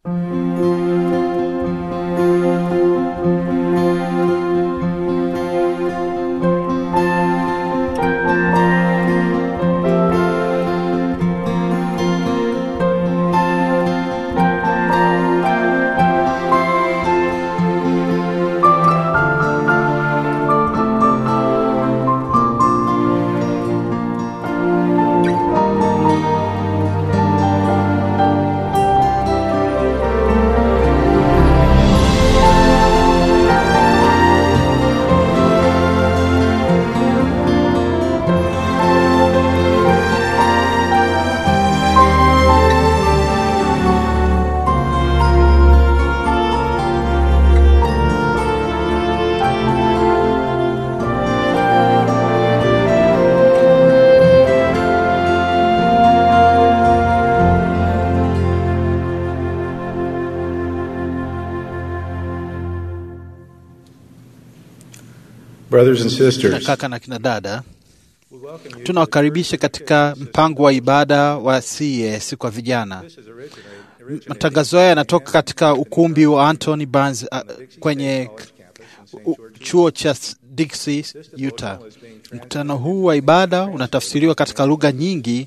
Brothers and kina sisters, kaka na kina dada, tunawakaribisha katika mpango wa ibada wa CES kwa vijana. Matangazo haya yanatoka katika ukumbi wa Anthony Barnes uh, kwenye u- chuo cha Dixie, Utah. Mkutano huu wa ibada unatafsiriwa katika lugha nyingi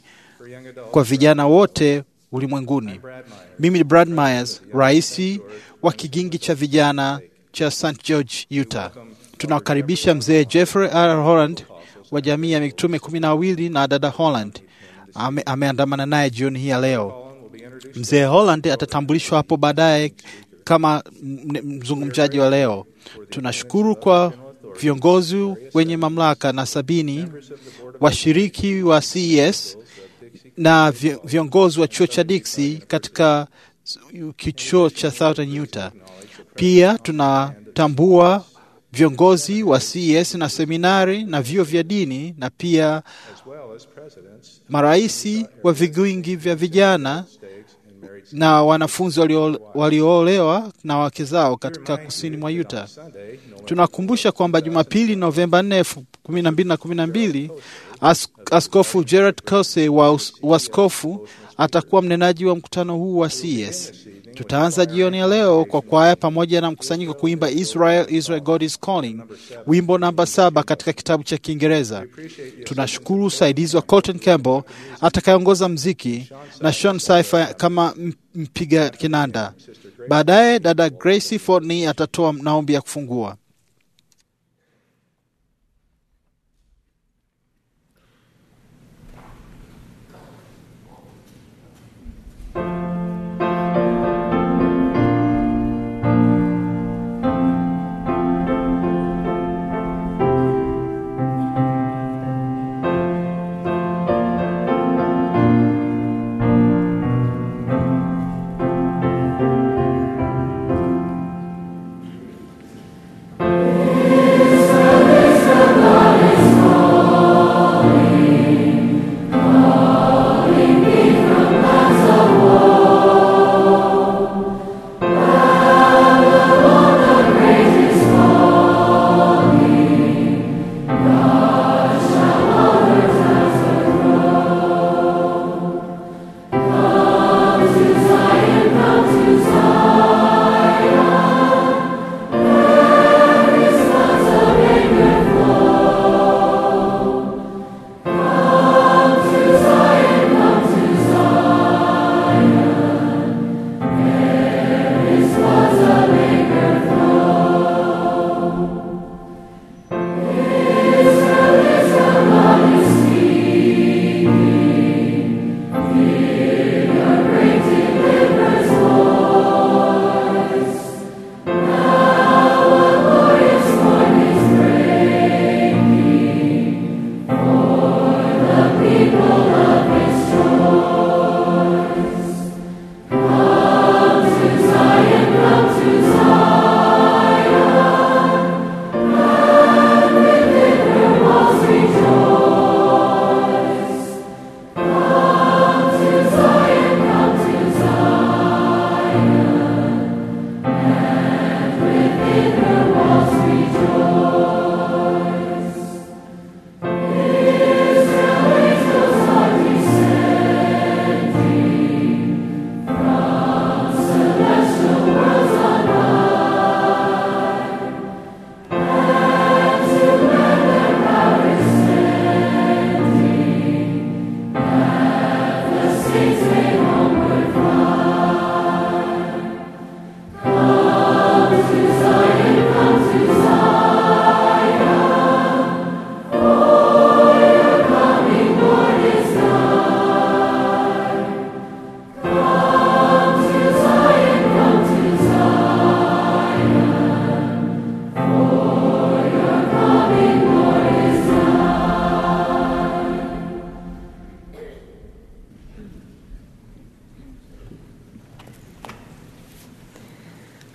kwa vijana wote ulimwenguni. Mimi ni Brad Myers, rais wa kigingi cha vijana cha St. George, Utah. Tunawakaribisha mzee Jeffrey R. Holland wa jamii ya mitume kumi na wawili na dada Holland ame, ameandamana naye jioni hii ya leo. Mzee Holland atatambulishwa hapo baadaye kama m- mzungumzaji wa leo. Tunashukuru kwa viongozi wenye mamlaka na sabini washiriki wa CES na vi- viongozi wa chuo cha Dixie katika kichuo cha Southern Utah. Pia tunatambua viongozi wa CES na seminari na vyuo vya dini na pia maraisi wa vigingi vya vijana na wanafunzi walio- walioolewa na wake zao katika kusini mwa Utah. Tunakumbusha kwamba Jumapili Novemba 4, 12 na 12 as, Askofu Gerard Kose wa us- uaskofu atakuwa mnenaji wa mkutano huu wa CES. Tutaanza jioni ya leo kwa kwaya pamoja na mkusanyiko kuimba Israel, Israel God is calling, wimbo namba saba katika kitabu cha Kiingereza. Tunashukuru usaidizi wa Colton Campbell atakayeongoza mziki na Sean Saifa kama m- mpiga kinanda. Baadaye dada Gracie Fortney atatoa maombi ya kufungua. Thank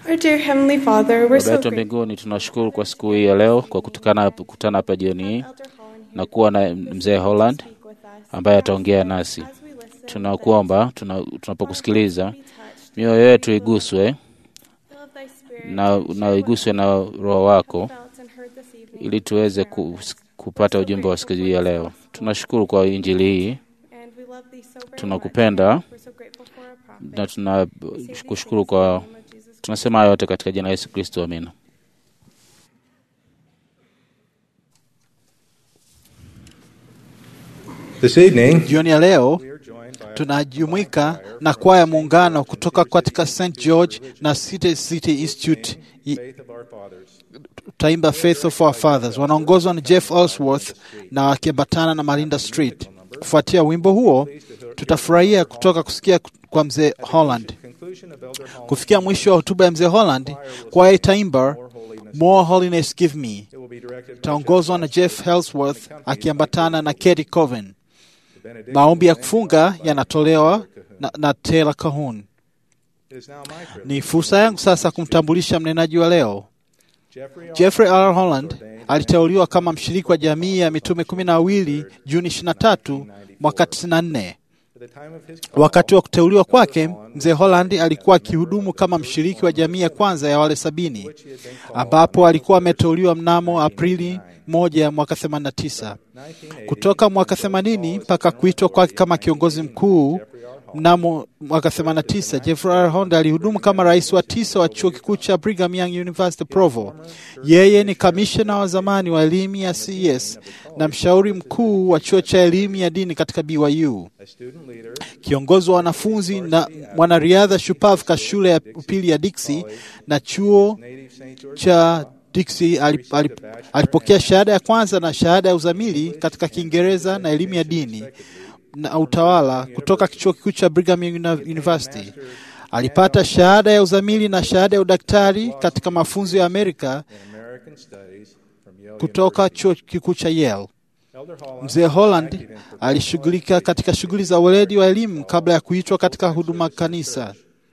Our dear Heavenly Father, we're Baba so yetu grateful. mbinguni, tunashukuru kwa siku hii ya leo kwa kutukana kukutana hapa jioni hii Elder Holland na kuwa na mzee Holland speak with us. ambaye ataongea nasi. As we listen, Tunakuomba tuna, tunapokusikiliza be touched. mioyo yetu iguswe Fill of thy spirit na, and na share iguswe na what Roho we wako felt and heard this evening. ili tuweze ku, kupata ujumbe wa siku hii ya leo. Tunashukuru kwa injili hii And we love thee so very tunakupenda much. We're so grateful for our prophet. na tunakushukuru kwa, In the name of Jesus tunasema haya yote katika jina la Yesu Kristo, amina. This evening, Jioni ya leo we are joined by tunajumuika na kwaya muungano kutoka katika St George na City City Institute i- Faith of Our Fathers. taimba Faith of Our Fathers, wanaongozwa na Jeff Ellsworth na wakiambatana na Malinda Street. Kufuatia wimbo huo, tutafurahia kutoka kusikia kwa mzee Holland. Conclusion of Elder Holland. Kufikia mwisho wa hotuba ya mzee Holland, kwaya itaimba More Holiness Give Me, It will be directed by itaongozwa na Jeff Ellsworth akiambatana na Katie Coven. the benediction. Maombi ya kufunga yanatolewa na, na Taylor Kahun. It is now my privilege. Ni fursa yangu sasa kumtambulisha mnenaji wa leo. Jeffrey R. Jeffrey R. Holland aliteuliwa kama mshiriki wa jamii ya mitume kumi na wawili Juni 23 mwaka 94. At the time of his call, Wakati wa kuteuliwa kwake, mzee Holland alikuwa akihudumu kama mshiriki wa jamii ya kwanza ya wale sabini, he had been called ambapo alikuwa ameteuliwa mnamo Aprili moja mwaka 89. 1980. Kutoka mwaka 80 mpaka kuitwa kwake kama kiongozi mkuu mnamo mwaka 89, Jeffrey R. Holland alihudumu kama rais wa tisa wa chuo kikuu cha Brigham Young University Provo. Yeye ni kamishna wa zamani wa elimu ya CES na mshauri mkuu wa chuo cha elimu ya dini katika BYU, A student leader, kiongozi wa wanafunzi na mwanariadha shupavu katika shule ya upili ya Dixie na chuo native St. George, cha Dixie alip, alip, alipokea shahada ya kwanza na shahada ya uzamili katika Kiingereza na elimu ya dini na utawala kutoka chuo kikuu cha Brigham Young Uni- University. Alipata shahada ya uzamili na shahada ya udaktari katika mafunzo ya Amerika in American Studies from Yale kutoka chuo kikuu cha Yale. University. Elder Holland Mzee Holland alishughulika katika shughuli za weledi wa elimu kabla ya kuitwa katika huduma kanisa.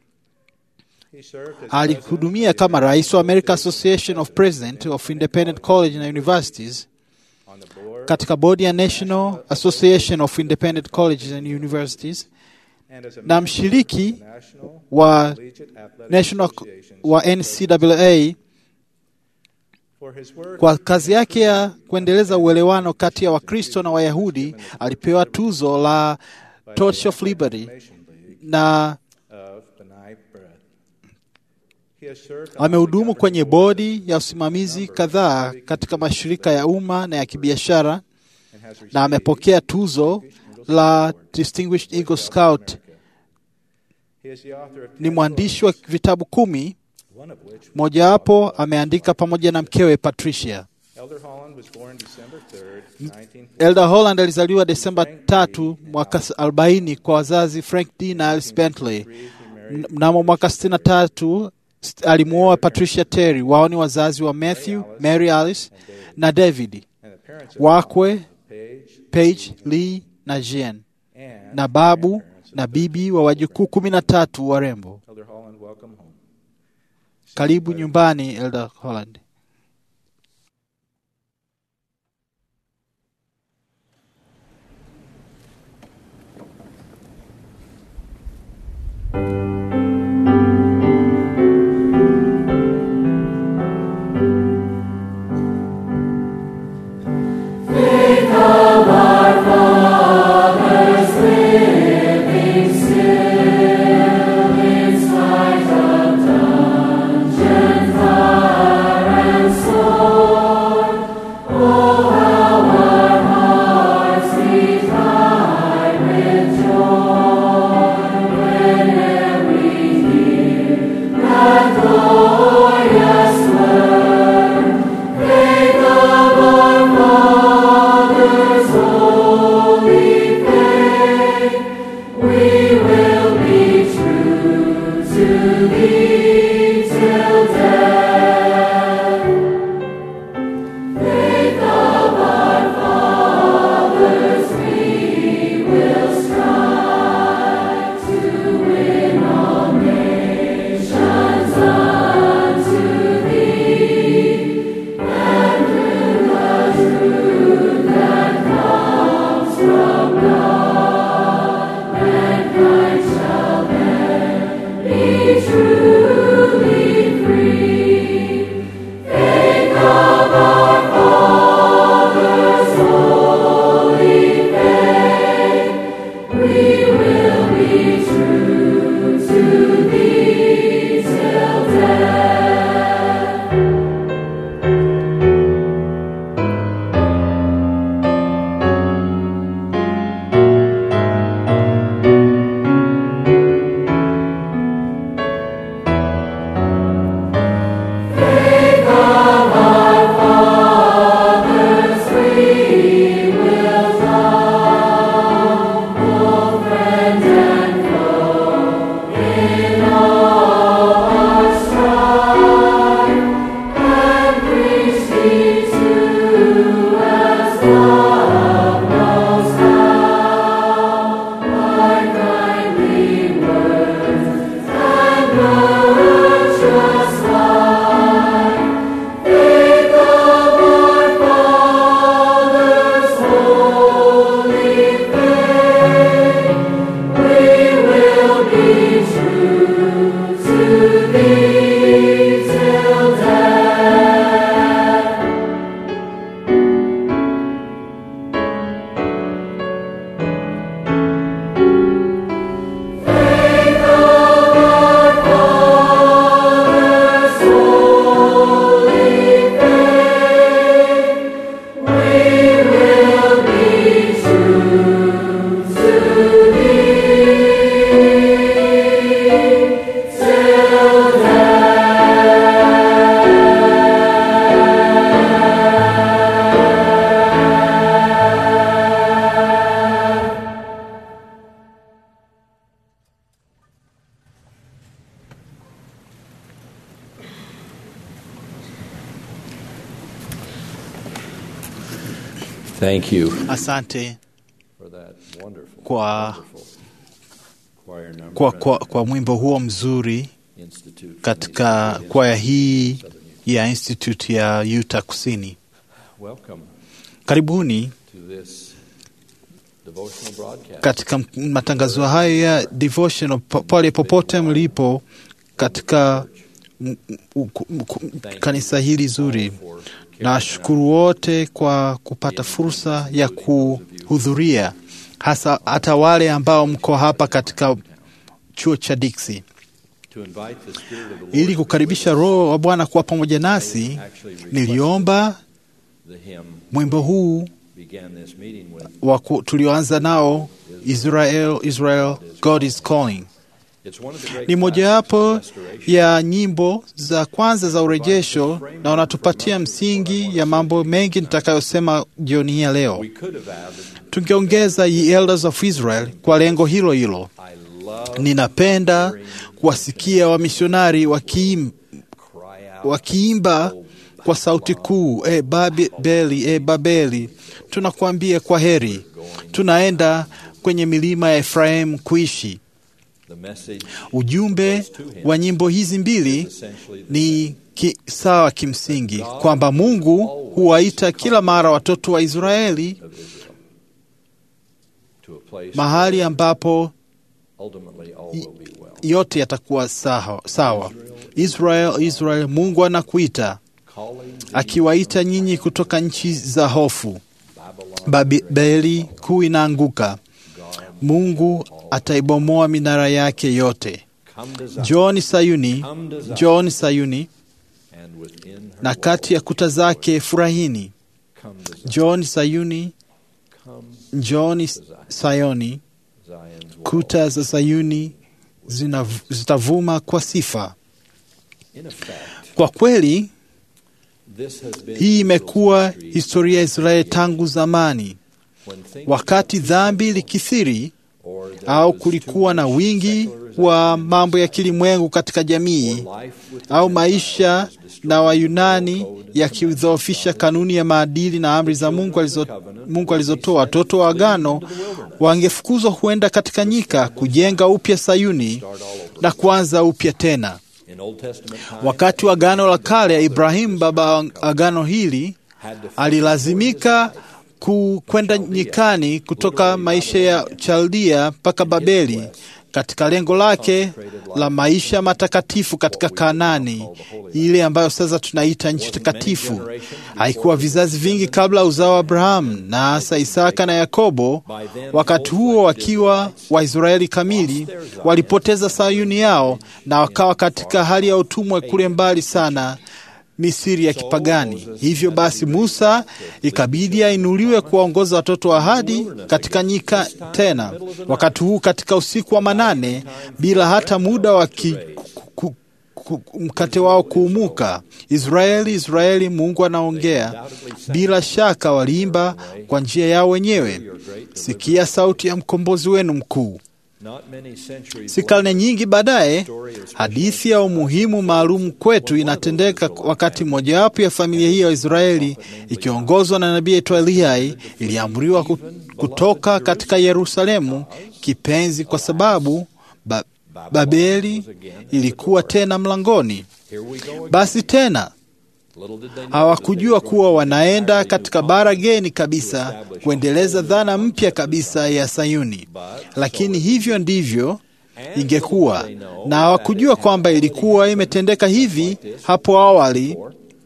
he served as Alihudumia kama rais wa American Association of President of Independent College na Universities on the board katika bodi ya National Association of Independent Colleges and Universities and as a na member mshiriki of the National wa Collegiate Athletic National Associations wa NCAA for his work kwa kazi yake ya kuendeleza uelewano kati ya Wakristo na Wayahudi. Alipewa tuzo la by Torch of the Liberty Reformation League na of B'nai B'rith. He has served on the amehudumu kwenye governing board bodi ya usimamizi kadhaa katika mashirika ya umma na ya kibiashara and has received na amepokea tuzo la Distinguished Eagle Scout. He is the author of Ni 10 mwandishi wa vitabu kumi, books, one of which mojawapo ameandika pamoja na mkewe Patricia. Elder Holland was born December 3rd, 1940. Elder Holland alizaliwa Desemba tatu mwaka 40 kwa wazazi Frank D na Alice Bentley. He married M- Mnamo mwaka 63 st- alimuoa Patricia Terry. Wao ni wazazi wa Matthew, Mary Alice na David, and the parents of wakwe Paige Paige, Lee na Jean, and na babu grandparents of na bibi wa wajukuu kumi na tatu warembo. Elder Holland, welcome home. Karibu nyumbani, Elder Holland. Whenever Thank you Asante for that wonderful, Kwa- wonderful choir number kwa, by kwa, the kwa mwimbo huo mzuri Institute from katika East Indian kwaya hii Southern Utah. ya Institute ya Utah Kusini. Welcome Karibuni to this devotional broadcast. katika m- matangazo hayo ya devotional po- pale popote mlipo katika m- m- uku- mku- kanisa hili zuri. Nashukuru wote kwa kupata fursa ya kuhudhuria, hasa hata wale ambao mko hapa katika chuo cha Dixie, To invite the Spirit of the Lord ili kukaribisha Roho wa Bwana kuwa pamoja nasi. actually requested Niliomba the hymn mwimbo huu began this meeting with. wa ku- tulioanza nao Israel, Israel, God is calling. It's one of the great Ni mojawapo classics of restoration. ya nyimbo za kwanza za urejesho na wanatupatia msingi ya mambo mengi nitakayosema jioni hii ya leo. We could have added, Tungeongeza Ye Elders of Israel kwa lengo hilo hilo. I love Ninapenda kuwasikia wamisionari wakiim, cry out. wakiimba kwa sauti kuu, e Babeli, e Babeli, tunakuambia kwa heri, tunaenda kwenye milima ya Efraimu kuishi. The message Ujumbe wa nyimbo hizi mbili essentially the ni ki, sawa kimsingi kwamba Mungu huwaita kila mara watoto wa Israeli of Israel to a place mahali ambapo ultimately all will be well. yote yatakuwa sawa, sawa. Israel, Israel, Mungu anakuita Calling akiwaita nyinyi kutoka nchi za hofu. Babylon, Babeli kuu inaanguka, Mungu ataibomoa minara yake yote. come to Zion, Njooni Sayuni, njooni Sayuni, and within her na kati ya kuta zake furahini. come to Zion, Njooni Sayuni, come njooni Sayoni, Zion's wall. kuta za Sayuni zina, zitavuma kwa sifa. In effect, Kwa kweli this has been hii imekuwa Israel's history historia ya Israeli tangu zamani, when things wakati dhambi likithiri or there au was kulikuwa too na much wingi secularization wa mambo ya kilimwengu katika jamii or life with the au Gentiles maisha was destroyed na Wayunani the code and yakidhoofisha kanuni ya maadili na amri za Mungu, alizo, Mungu alizotoa. Watoto wa agano wangefukuzwa huenda katika nyika kujenga upya Sayuni start all over. na kuanza upya tena. In Old Testament times, Wakati wa agano la kale, Ibrahimu baba wa agano hili had to alilazimika ku- kwenda nyikani kutoka maisha ya Chaldia mpaka Babeli katika lengo lake la maisha matakatifu katika Kanani, ile ambayo sasa tunaita nchi takatifu. Haikuwa vizazi vingi kabla ya uzao wa Abrahamu na hasa Isaka na Yakobo, wakati huo wakiwa Waisraeli kamili, walipoteza Sayuni yao na wakawa katika hali ya utumwa kule mbali sana Misiri ya kipagani. Hivyo basi, Musa ikabidi ainuliwe kuwaongoza watoto wa ahadi katika nyika tena, wakati huu katika usiku wa manane, bila hata muda wa ki, ku, ku, mkate wao kuumuka. Israeli, Israeli, Mungu anaongea. Bila shaka waliimba kwa njia yao wenyewe, sikia sauti ya mkombozi wenu mkuu. Si karne nyingi baadaye, hadithi ya umuhimu maalum kwetu inatendeka wakati mojawapo ya familia hii ya Israeli ikiongozwa na nabii aitwa Eliyai iliamriwa kutoka katika Yerusalemu kipenzi, kwa sababu ba Babeli ilikuwa tena mlangoni. Basi tena hawakujua kuwa wanaenda katika bara geni kabisa kuendeleza dhana mpya kabisa ya Sayuni, lakini hivyo ndivyo ingekuwa, na hawakujua kwamba ilikuwa imetendeka hivi hapo awali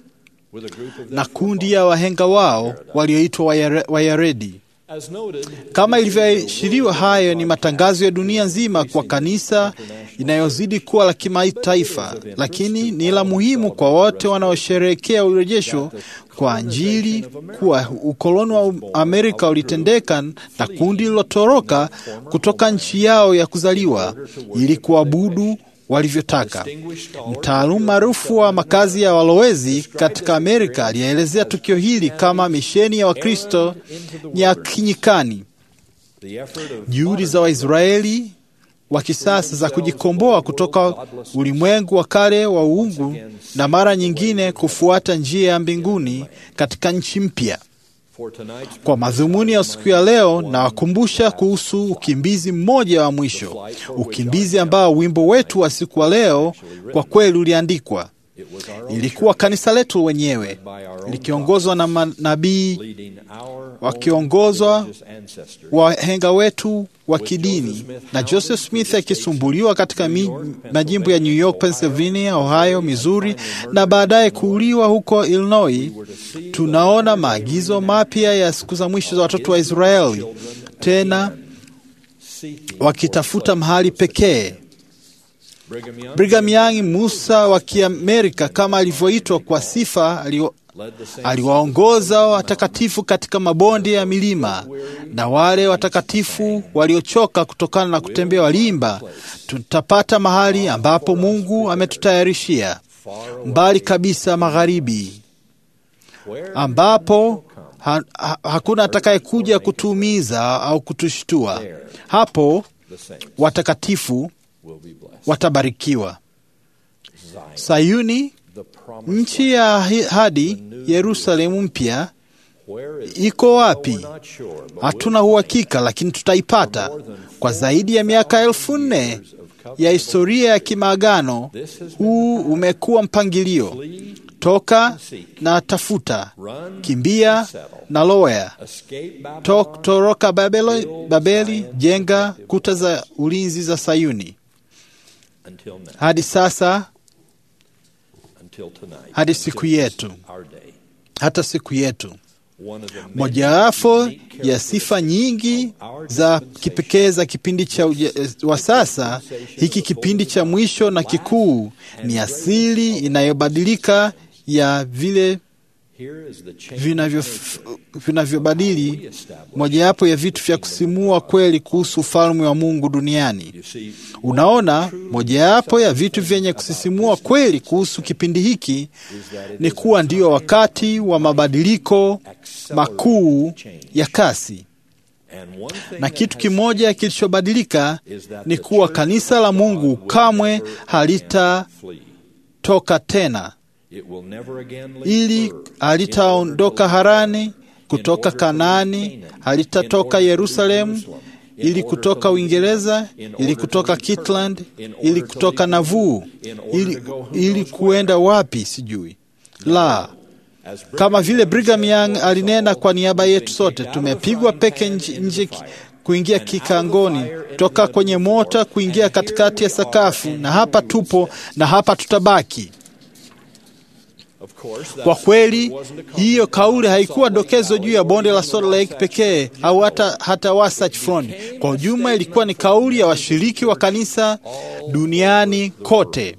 na kundi ya wahenga wao walioitwa Wayaredi. Kama ilivyoashiriwa, hayo ni matangazo ya dunia nzima kwa kanisa inayozidi kuwa la kimataifa, lakini ni la muhimu kwa wote wanaosherehekea urejesho kwa Injili, kuwa ukoloni wa Amerika ulitendeka na kundi lilotoroka kutoka nchi yao ya kuzaliwa ili kuabudu walivyotaka. Mtaalamu maarufu wa makazi ya walowezi katika Amerika alielezea tukio hili kama misheni ya Wakristo ya kinyikani. Juhudi za Waisraeli wa kisasa za kujikomboa kutoka ulimwengu wa kale wa uungu na mara nyingine kufuata njia ya mbinguni katika nchi mpya. Kwa madhumuni ya siku ya leo, nawakumbusha kuhusu ukimbizi mmoja wa mwisho, ukimbizi ambao wimbo wetu wa siku wa leo kwa kweli uliandikwa. Ilikuwa kanisa letu wenyewe likiongozwa na manabii wakiongozwa wahenga wetu wa kidini na Joseph Smith akisumbuliwa katika majimbo ya New York, Pennsylvania, Ohio, Missouri na baadaye kuuliwa huko Illinois. Tunaona maagizo mapya ya siku za mwisho za watoto wa Israeli tena wakitafuta mahali pekee. Brigham Young, Musa wa Kiamerika kama alivyoitwa kwa sifa, aliwaongoza watakatifu katika mabonde ya milima, na wale watakatifu waliochoka kutokana na kutembea walimba, tutapata mahali ambapo Mungu ametutayarishia mbali kabisa magharibi, ambapo ha, ha, hakuna atakayekuja kutuumiza au kutushtua. Hapo watakatifu watabarikiwa. Sayuni, nchi ya ahadi, Yerusalemu mpya iko wapi? Hatuna uhakika, lakini tutaipata. Kwa zaidi ya miaka elfu nne ya historia ya kimaagano, huu umekuwa mpangilio: toka na tafuta, kimbia na loya, toroka Babeli, Babeli, jenga kuta za ulinzi za Sayuni. Hadi sasa, hadi siku yetu, hata siku yetu mojawapo ya sifa nyingi za kipekee za kipindi cha wa sasa hiki, kipindi cha mwisho na kikuu, ni asili inayobadilika ya vile vinavyobadili vinavyo mojawapo ya vitu vya kusimua kweli kuhusu ufalme wa Mungu duniani. Unaona, mojawapo ya vitu vyenye kusisimua kweli kuhusu kipindi hiki ni kuwa ndio wakati wa mabadiliko makuu ya kasi, na kitu kimoja kilichobadilika ni kuwa kanisa la Mungu kamwe halitatoka tena ili halitaondoka Harani kutoka Kanaani, halitatoka Yerusalemu ili kutoka Uingereza, ili kutoka Kitland, ili kutoka Navuu, ili, ili kuenda wapi sijui. La, kama vile Brigham Young alinena kwa niaba yetu sote, tumepigwa peke nje, nje kuingia kikangoni, toka kwenye mota kuingia katikati ya sakafu, na hapa tupo na hapa tutabaki. Of course, that Kwa kweli wasn't a comment hiyo kauli on haikuwa Salt Lake dokezo Valley juu ya bonde la or Salt Lake Wasatch pekee Front. au hata, hata Wasatch Front. Kwa ujumla, ilikuwa ni kauli ya washiriki wa kanisa duniani kote.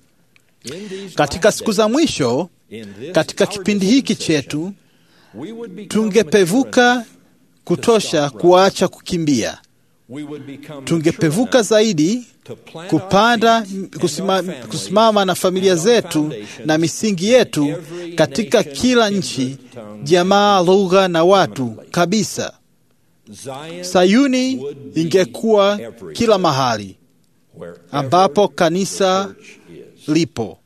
In these Katika last siku za days, mwisho, in this katika our kipindi hiki dispensation, chetu, we would become tungepevuka mature kutosha kuacha kukimbia, enough. We would become tungepevuka mature enough zaidi to plant kupanda our feet and kusima, our families kusimama na familia and our zetu foundations na misingi yetu in every katika nation, kila kindred, nchi, tongue, jamaa, lugha na watu permanently. kabisa. Zion Sayuni would be ingekuwa everywhere kila mahali wherever ambapo the kanisa church is. lipo.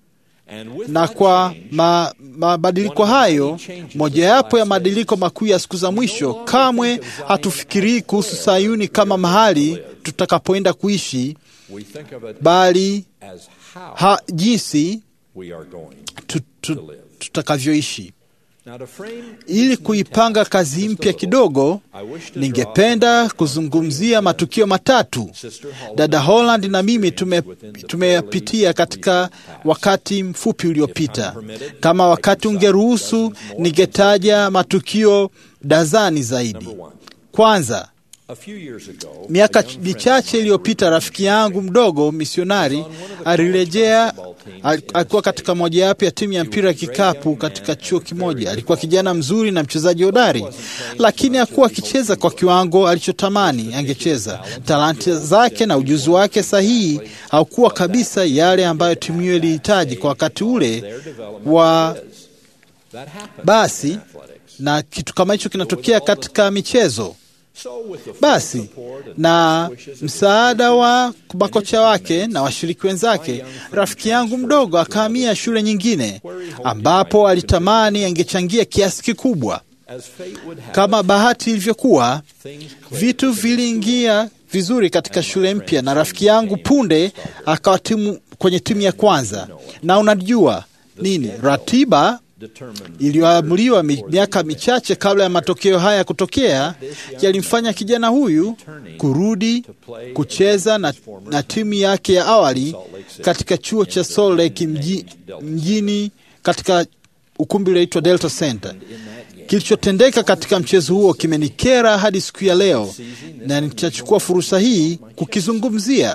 And with Na that kwa change, ma, mabadiliko hayo, mojawapo ya mabadiliko makuu ya siku za mwisho, kamwe hatufikirii kuhusu Sayuni kama mahali tutakapoenda kuishi, we think of it bali as how ha, jinsi we are going. tu, tu, tutakavyoishi. Now to frame Ili kuipanga kazi mpya kidogo, I wish to draw ningependa kuzungumzia matukio matatu Sister Holland dada Holland na mimi tume- tumeyapitia katika wakati mfupi uliopita. Kama wakati ungeruhusu, ningetaja matukio dazani zaidi. Number one. Kwanza, A few years ago, miaka a young friend michache iliyopita, rafiki yangu mdogo misionari alirejea. al- Alikuwa katika mojawapo ya timu ya mpira ya kikapu katika chuo kimoja. Alikuwa kijana mzuri na mchezaji hodari, lakini hakuwa akicheza kwa kiwango alichotamani angecheza. Talanta zake na ujuzi wake sahihi haukuwa kabisa yale ambayo timu hiyo ilihitaji kwa wakati ule their development wa is. That happens basi, in athletics. na kitu kama hicho kinatokea katika michezo. So with the full Basi support and na best wishes of msaada wa makocha wake na washiriki wenzake, rafiki yangu mdogo akahamia shule nyingine ambapo alitamani angechangia kiasi kikubwa. as fate would have Kama it, bahati ilivyokuwa, things clicked vitu viliingia vizuri katika shule mpya, na rafiki yangu punde akawa timu kwenye timu ya kwanza. Na unajua nini, ratiba determined iliyoamuliwa mi- miaka michache kabla ya matokeo haya kutokea yalimfanya kijana huyu kurudi kucheza na, na timu yake ya awali katika chuo cha Salt Lake mji, mjini katika ukumbi ulioitwa Delta Center. Kilichotendeka katika mchezo huo kimenikera hadi siku ya leo, na nitachukua fursa hii kukizungumzia.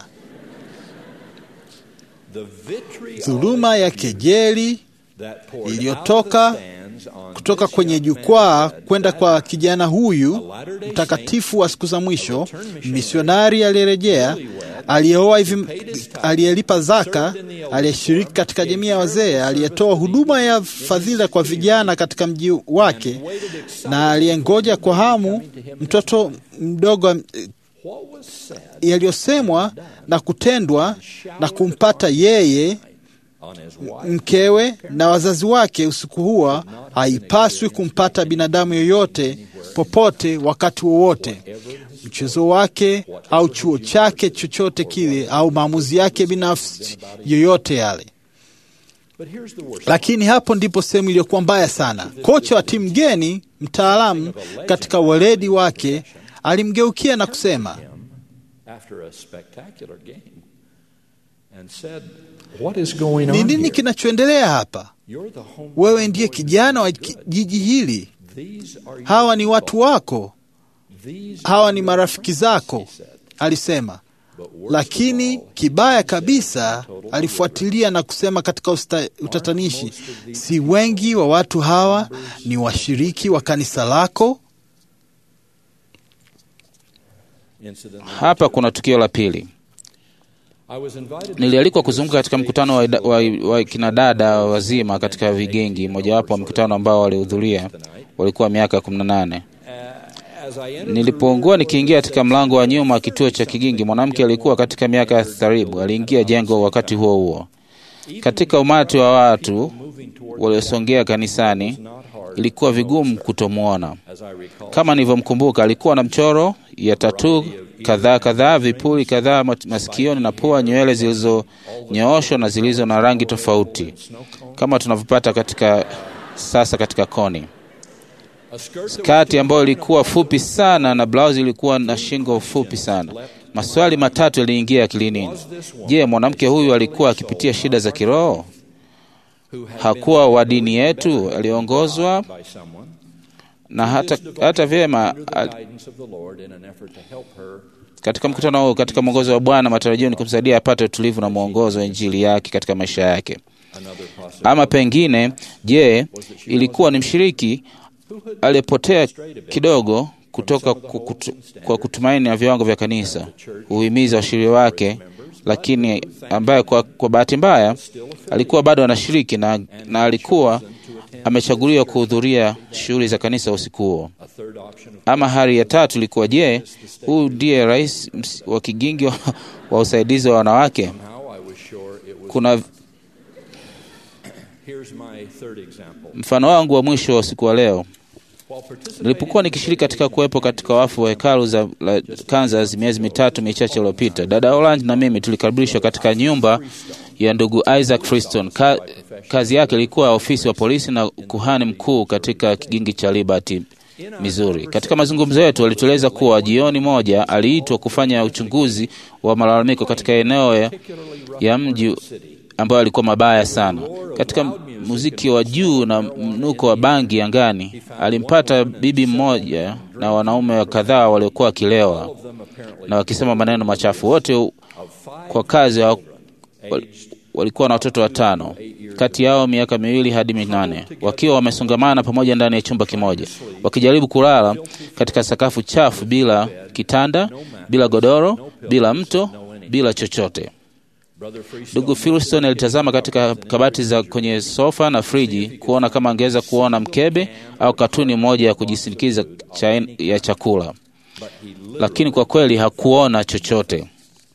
the victory Dhuluma ya kejeli that poured iliyotoka out of the stands on kutoka this kwenye young jukwaa man's head kwenda that kwa kijana huyu mtakatifu wa siku za mwisho, misionari aliyerejea, aliyeoa hivi, aliyelipa zaka, aliyeshiriki katika jamii ya wazee, aliyetoa huduma ya fadhila kwa vijana katika mji wake, na aliyengoja kwa hamu mtoto mdogo eh, what was said yaliyosemwa na kutendwa na kumpata yeye on his wife mkewe na wazazi wake usiku huo haipaswi kumpata binadamu yoyote popote wakati wowote. Mchezo wake au chuo chake chochote kile au maamuzi yake binafsi yoyote yale. but here's the worst Lakini hapo ndipo sehemu iliyokuwa mbaya sana. Kocha wa timu geni, mtaalamu katika weledi wake, alimgeukia na kusema, him after a spectacular game and said what is going ni on nini here? kinachoendelea hapa? You're the home Wewe ndiye kijana wa ki- jiji hili, These are your hawa ni watu people. wako, These hawa are ni your marafiki friends, zako, he said. alisema. But worst of Lakini all, kibaya he kabisa, said, total alifuatilia na kusema katika usta, utatanishi, si wengi wa watu hawa ni washiriki wa kanisa lako? incident. Hapa kuna tukio la pili. I was invited to Nilialikwa kuzunguka katika mkutano wa, wa, wa kinadada wazima katika vigingi. Mojawapo wa mkutano ambao walihudhuria walikuwa miaka kumi na nane. as I entered Nilipoungua nikiingia katika mlango wa nyuma wa kituo cha Kigingi, mwanamke alikuwa katika miaka ya tharibu aliingia jengo wakati huo huo. Katika umati wa watu waliosongea kanisani, ilikuwa vigumu kutomwona. as I recall Kama nilivyomkumbuka, alikuwa na mchoro ya tatu kadhaa kadhaa, vipuli kadhaa mat- masikioni na pua, nywele zilizonyooshwa na zilizo na rangi tofauti kama tunavyopata katika sasa katika koni. skati ambayo ilikuwa fupi sana na blausi ilikuwa na shingo fupi sana. Maswali matatu yaliingia akilini. Je, mwanamke huyu alikuwa akipitia shida za kiroho? Hakuwa wa dini yetu, aliongozwa by someone na hata, hata vyema under the al- guidance of the Lord in an effort to help her katika mkutano huu, katika mwongozo wa Bwana, matarajio ni kumsaidia apate utulivu na mwongozo wa injili yake katika maisha yake. another possibility. Ama pengine, je, ilikuwa ni mshiriki aliyepotea kidogo kutoka ku- kutu, kwa kutumaini na viwango vya kanisa, huhimiza washiriki wake, lakini ambaye kwa, kwa bahati mbaya alikuwa bado anashiriki na, na alikuwa amechaguliwa kuhudhuria shughuli za kanisa usiku huo. A third option of Ama hali ya tatu ilikuwa je, huyu ndiye rais ms- wa kigingi wa, wa usaidizi wa wanawake? how I was sure it was. Kuna Here's my third example. mfano wangu wa mwisho wa usiku wa leo. While participating Nilipokuwa nikishiriki katika kuwepo katika wafu wa hekalu za la Kansas miezi mitatu michache iliyopita, dada Orange na mimi tulikaribishwa katika nyumba ya ndugu Isaac Freeston. Ka, kazi yake ilikuwa ofisi wa polisi na kuhani mkuu katika kigingi cha Liberty, Missouri. Katika mazungumzo yetu alitueleza kuwa jioni moja aliitwa kufanya uchunguzi wa malalamiko katika eneo ya, ya mji ambayo alikuwa mabaya sana. Katika muziki wa juu na mnuko wa bangi angani, alimpata bibi mmoja na wanaume kadhaa waliokuwa wakilewa na wakisema maneno machafu. Wote kwa kazi wa, wal- walikuwa na watoto watano, kati yao miaka miwili hadi minane, wakiwa wamesongamana pamoja ndani ya chumba kimoja, wakijaribu kulala katika sakafu chafu, bila kitanda, bila godoro, bila mto, bila chochote. Brother Freestone Ndugu Filston alitazama katika kabati za kwenye sofa na friji kuona kama angeweza kuona mkebe au katuni moja ya kujisindikiza cha, ya chakula, lakini kwa kweli hakuona chochote.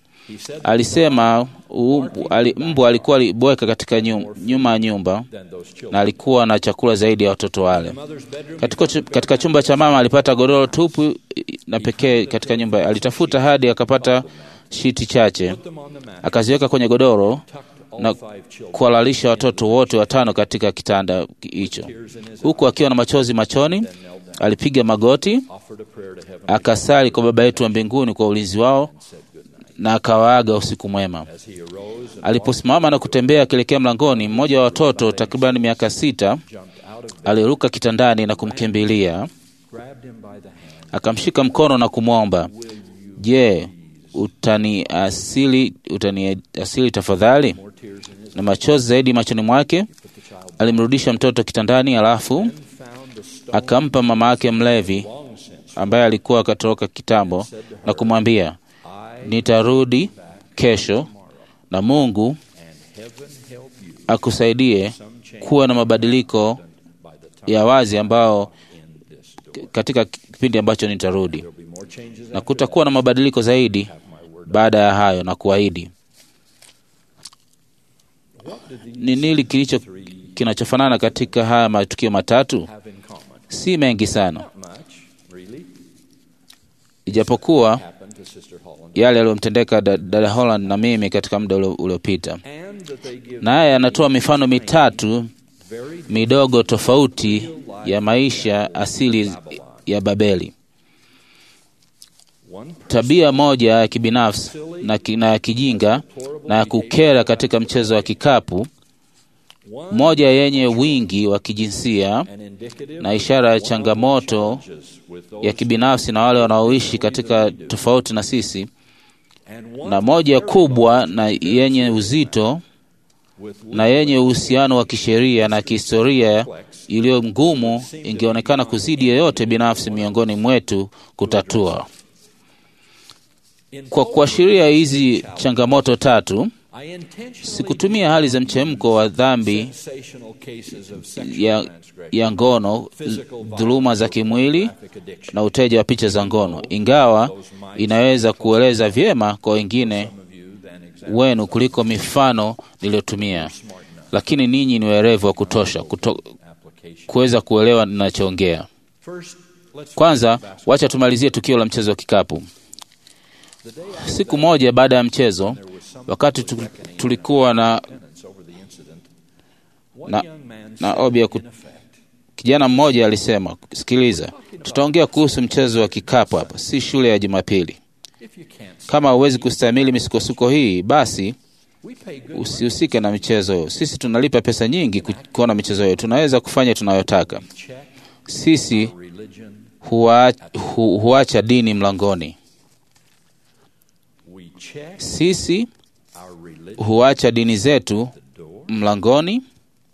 Alisema u- ali, mbwa alikuwa alibweka katika nyum, nyuma ya nyumba than those children. na alikuwa na chakula zaidi ya watoto wale. Mother's bedroom Katika, chu- katika chumba cha mama alipata godoro tupu na pekee katika nyumba. Alitafuta hadi akapata shiti chache, them on the mat. akaziweka kwenye godoro All na five children. kuwalalisha watoto wote watano katika kitanda hicho, huku akiwa na machozi machoni. Alipiga magoti, Offered a prayer to heaven akasali kwa Baba yetu wa mbinguni kwa ulinzi wao na akawaaga usiku mwema. as he arose and Aliposimama na kutembea akielekea mlangoni, mmoja wa watoto takriban miaka sita jumped out of bed, aliruka kitandani na kumkimbilia, grabbed him by the hand. akamshika mkono na kumwomba, je, utaniasili utaniasili tafadhali? More tears in his Na machozi zaidi machoni mwake, alimrudisha mtoto kitandani, alafu found the stone akampa mama yake mlevi long since. ambaye alikuwa akatoroka kitambo na kumwambia, I nitarudi kesho na Mungu and heaven help you akusaidie some change kuwa na mabadiliko by the time ya wazi ambao in this door. katika kipindi ambacho nitarudi, There'll be more changes na after kutakuwa na mabadiliko zaidi that. My word. baada ya hayo, na kuahidi. What do these Ni nini kilicho three kinachofanana katika haya matukio matatu? have in common? Si mengi sana, Not much, really. ijapokuwa Happened to Sister Holland. yale yaliyomtendeka da- dada Holland na mimi katika muda ulio- uliopita. And that they give Naye anatoa mifano mitatu very midogo tofauti ya maisha asili ya Babeli. one Tabia moja ya kibinafsi na, ki, na ya kijinga na ya kukera katika mchezo wa kikapu, one moja yenye wingi wa kijinsia and indicative na ishara ya changamoto challenges with those ya kibinafsi na wale wanaoishi katika tofauti na sisi, and one na moja kubwa na yenye uzito with na yenye uhusiano wa kisheria na kihistoria iliyo ngumu, ingeonekana kuzidi yoyote binafsi miongoni mwetu kutatua. in Kwa kuashiria hizi changamoto tatu, I intentionally sikutumia hali za mchemko wa dhambi sensational cases of sexual ya, transgression, ya ngono, dhuluma za kimwili graphic addiction. na uteja wa picha za ngono, ingawa inaweza kueleza vyema kwa wengine Some of you than example wenu kuliko mifano niliyotumia, smart enough lakini ninyi ni werevu wa kutosha kuto, application. kuweza kuelewa ninachoongea. First, let's Kwanza, wacha tumalizie tukio la mchezo wa kikapu. the day Siku moja baada ya mchezo, wakati tu, tulikuwa na penance over the incident, one Na- young man na said, obi ya ku- in effect, Kijana mmoja alisema, sikiliza, tutaongea kuhusu mchezo wa kikapu hapa, si shule ya Jumapili. If you can't, Kama huwezi kustahimili misukosuko hii, basi we pay good usihusike na michezo hiyo. Sisi tunalipa pesa nyingi ku- kuona michezo hiyo, tunaweza kufanya tunayotaka. check Sisi religion. huwa, hu, huacha dini mlangoni. We check Sisi our religion huacha dini zetu door. mlangoni.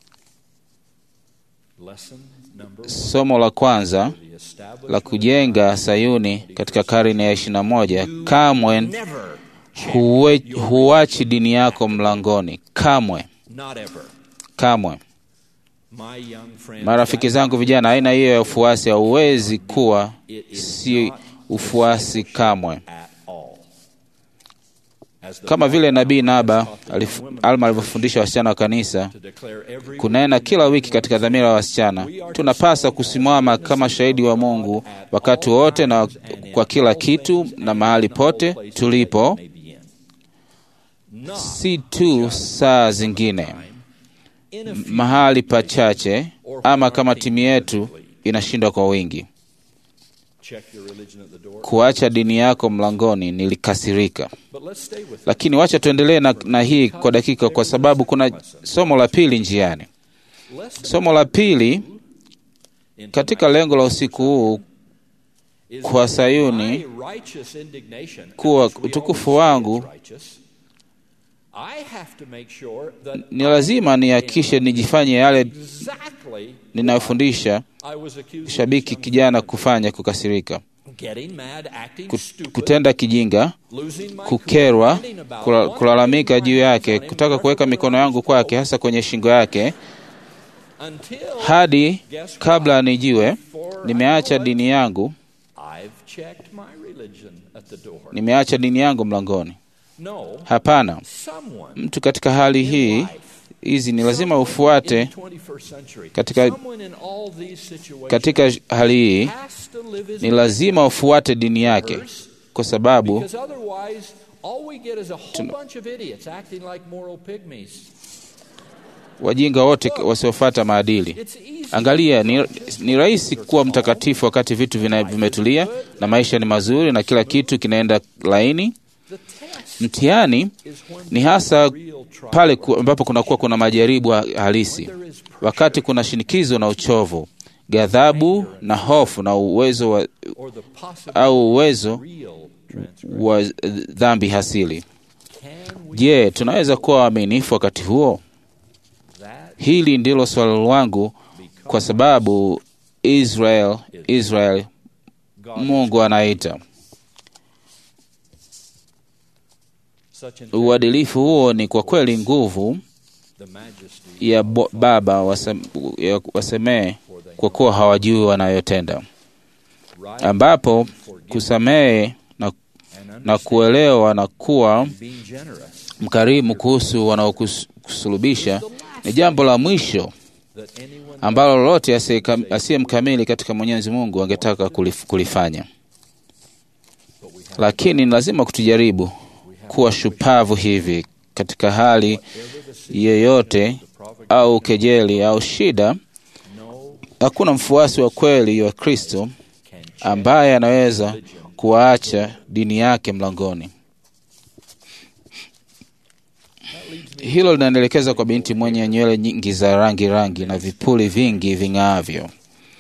Lesson number one. Somo la kwanza The establishment la kujenga Sayuni katika karne ya ishirini na moja, kamwe never, huwe, huachi dini yako mlangoni, kamwe not ever. kamwe. My young friend, Marafiki zangu vijana, aina hiyo ya ufuasi hauwezi kuwa si ufuasi kamwe. at all. As the Kama vile nabii Naba alif, Alma alivyofundisha wasichana wa kanisa to declare every kunena kila wiki katika dhamira ya wasichana, tunapasa kusimama kama shahidi wa Mungu wakati wote na kwa kila kitu na mahali pote tulipo, may be in. Not si tu saa zingine in a few mahali pachache, ama kama timu yetu inashindwa kwa wingi. check your religion at the door. Kuacha dini yako mlangoni, nilikasirika. But let's stay with it. Lakini wacha tuendelee na, na hii kwa dakika, kwa sababu kuna somo la pili njiani. Lesson Somo la pili in katika lengo la usiku huu is kwa that Sayuni my righteous indignation, kuwa which we utukufu always say wangu, is righteous, I have to make sure that ni lazima nihakikishe nijifanye yale exactly ninayofundisha I was accused of shabiki this kijana kufanya, kukasirika, getting mad, acting Kut- stupid, kutenda kijinga, losing my kukerwa, cool, ranting about kula- one, kulalamika putting juu my yake, hands on him, kutaka kuweka mikono yangu kwake, hasa kwenye shingo yake, until hadi guess what? kabla nijue Before I nimeacha know it, dini yangu, I've checked my religion at the door. nimeacha dini yangu mlangoni. No, Hapana, someone mtu katika hali in hii life, hizi ni lazima someone in ufuate the 21st century, katika- someone in all these situations katika hali hii has to live his ni lazima ufuate dini yake, kwa sababu Because otherwise, all we get is a whole bunch of idiots acting like moral pygmies. wajinga wote wasiofuata maadili. It's easy. Angalia, ni, ni rahisi kuwa mtakatifu wakati vitu vina, vimetulia na maisha ni mazuri na kila kitu kinaenda laini. The test Mtihani is when ni hasa real trial, pale ku- ambapo kunakuwa kuna majaribu ha- halisi, there is pressure, wakati kuna shinikizo na uchovu, ghadhabu na hofu na uwezo wa, or the possible au uwezo real transgression. wa dhambi hasili. Can we Je, tunaweza kuwa waaminifu wakati huo? that Hili ndilo swali langu, kwa sababu Israel, Israel God Mungu anaita such an uadilifu huo ni kwa kweli nguvu the majesty ya bo, Baba wasem, ya wasemee kwa kuwa hawajui wanayotenda, right ambapo kusamehe na, and na understand kuelewa na kuwa being generous mkarimu kuhusu wanaokusulubisha ni jambo la mwisho that anyone ambalo lolote asiye- asiye mkamili katika Mwenyezi Mungu angetaka kulif- kulifanya, but we have lakini ni lazima kutujaribu kuwa shupavu hivi katika hali ever the sin yeyote the provocation au kejeli au shida. no Hakuna mfuasi wa kweli wa Kristo can check ambaye anaweza kuacha dini yake mlangoni. Hilo linanielekeza kwa binti mwenye nywele nyingi za rangi rangi na vipuli vingi ving'aavyo.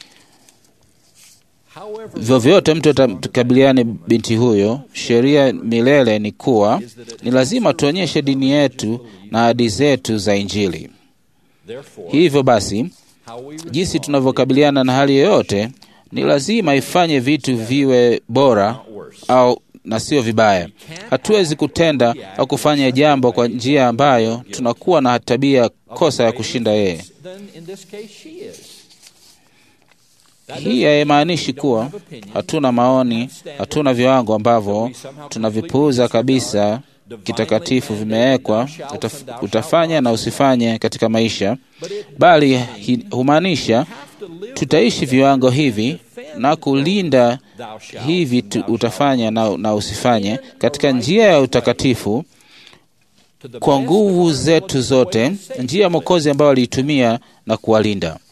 however Vyovyote mtu atakabiliane binti huyo, sheria milele ni kuwa ni lazima tuonyeshe dini yetu na ahadi zetu za Injili. therefore Hivyo basi, how we jinsi respond tunavyokabiliana na hali yoyote ni lazima ifanye vitu viwe bora au na sio vibaya. Hatuwezi kutenda au kufanya jambo kwa njia ambayo tunakuwa na tabia kosa ya kushinda yeye. then in this case she is That Hii doesn't haimaanishi mean we don't kuwa have opinion, hatuna maoni, hatuna viwango ambavyo tunavipuuza kabisa kitakatifu vimewekwa, utaf- utafanya na usifanye katika maisha, but it bali hi- humaanisha have to live tutaishi viwango hivi na kulinda thou shalt hivi tu, utafanya na, na usifanye katika njia ya utakatifu to the kwa best nguvu of our zetu knowledge, zote, the way to save njia ya Mwokozi ambayo aliitumia na kuwalinda. And he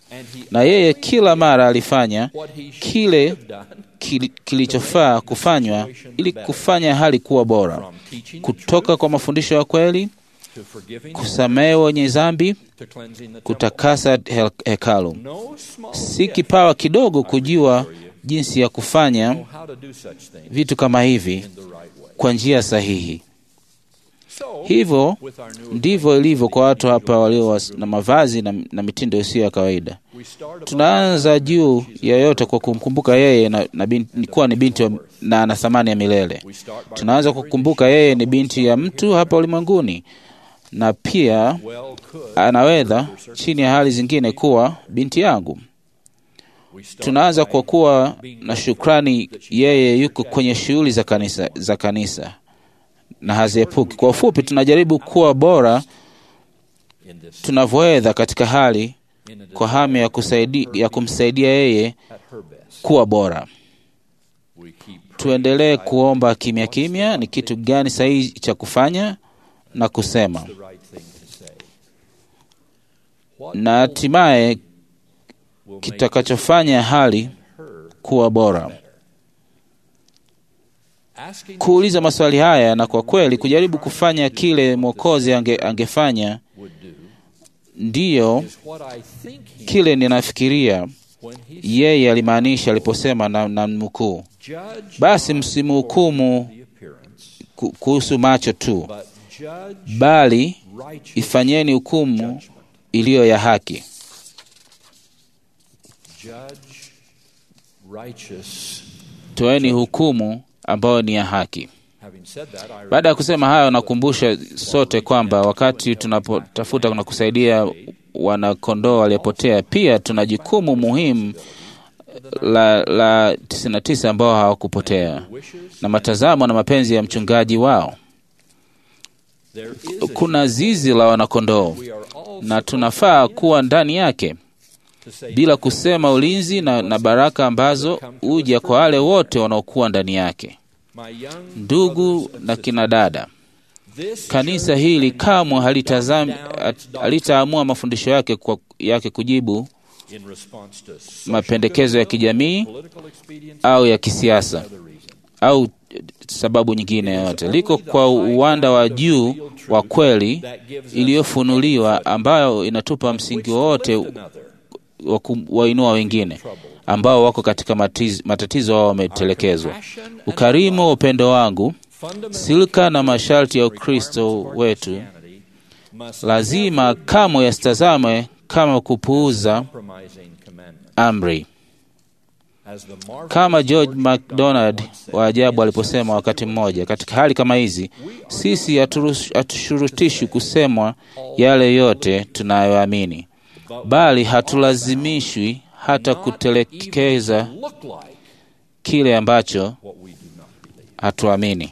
na yeye kila mara alifanya what he should kile have done kili- kilichofaa kufanywa ili kufanya hali kuwa bora, from teaching the kutoka kwa mafundisho ya kweli, to forgiving kusamehe wenye dhambi, to cleansing the temple. kutakasa he- hekalu. No small Si gift kipawa kidogo kujua jinsi ya kufanya know how to do such things vitu kama hivi in the right way. kwa njia sahihi. So, Hivyo with our new ndivyo ilivyo kwa watu hapa walio was- na mavazi na, na mitindo isiyo ya kawaida. we start above Tunaanza juu ya yote kwa kumkumbuka yeye na, na binti, kuwa ni binti wa, na ana thamani ya milele. we start by Tunaanza kukumbuka yeye ni binti ya mtu hapa ulimwenguni, na pia well could anaweza chini ya hali zingine kuwa binti yangu. we start Tunaanza by kwa kuwa na shukrani, yeye yuko kwenye shughuli za kanisa, za kanisa na haziepuki. Kwa ufupi, tunajaribu kuwa bora in this tunavyoweza katika hali in a kwa hamu ya, kusaidi, ya kumsaidia yeye at her best. kuwa bora. We keep Tuendelee kuomba kimya kimya, ni kitu gani sahihi cha kufanya na kusema, the right thing to say. What na hatimaye will make kitakachofanya hali her kuwa bora. asking Kuuliza maswali haya na kwa kweli kujaribu kufanya kile Mwokozi ange, angefanya would do ndiyo is what I think he kile ninafikiria when he yeye alimaanisha aliposema na, na mkuu, judge basi not msimhukumu the appearance, ku- kuhusu macho tu, but judge bali righteous ifanyeni hukumu judgment. iliyo ya haki. Judge righteous. Toeni hukumu ambayo ni ya haki. Having said that, I Baada ya kusema hayo, nakumbusha sote kwamba wakati tunapotafuta na kusaidia wanakondoo waliopotea, pia tuna jukumu muhimu la, la 99 ambao hawakupotea na matazamo na mapenzi ya mchungaji wao. there is a Kuna zizi la wanakondoo we are all na tunafaa kuwa ndani yake to say bila kusema ulinzi na, na baraka ambazo huja kwa wale wote wanaokuwa ndani yake. my young Ndugu brothers and na kina dada, This kanisa church hili can kamwe halitazam- dumb down hat- its doctrine halitaamua mafundisho yake kwa, yake kujibu in response to social mapendekezo ya goodwill, kijamii political expedience, au ya kisiasa other reasons. au eh, sababu nyingine yoyote. Liko kwa uwanda wa juu wa kweli iliyofunuliwa ambayo inatupa msingi wowote Another, wa kuwainua wengine ambao wako katika matiz, matatizo wao wametelekezwa. Ukarimu wa upendo wangu, fundamental silka na masharti ya Ukristo wetu Christianity must lazima kamwe yasitazamwe kama kupuuza compromising commandment. amri, As the marvelous kama George Lord MacDonald God once said, wa ajabu "In aliposema such wakati mmoja, katika hali kama hizi sisi haturuhusu- hatushurutishwi kusemwa yale yote tunayoamini, bali hatulazimishwi hata not kutelekeza even look like kile ambacho what we do not believe. hatuamini.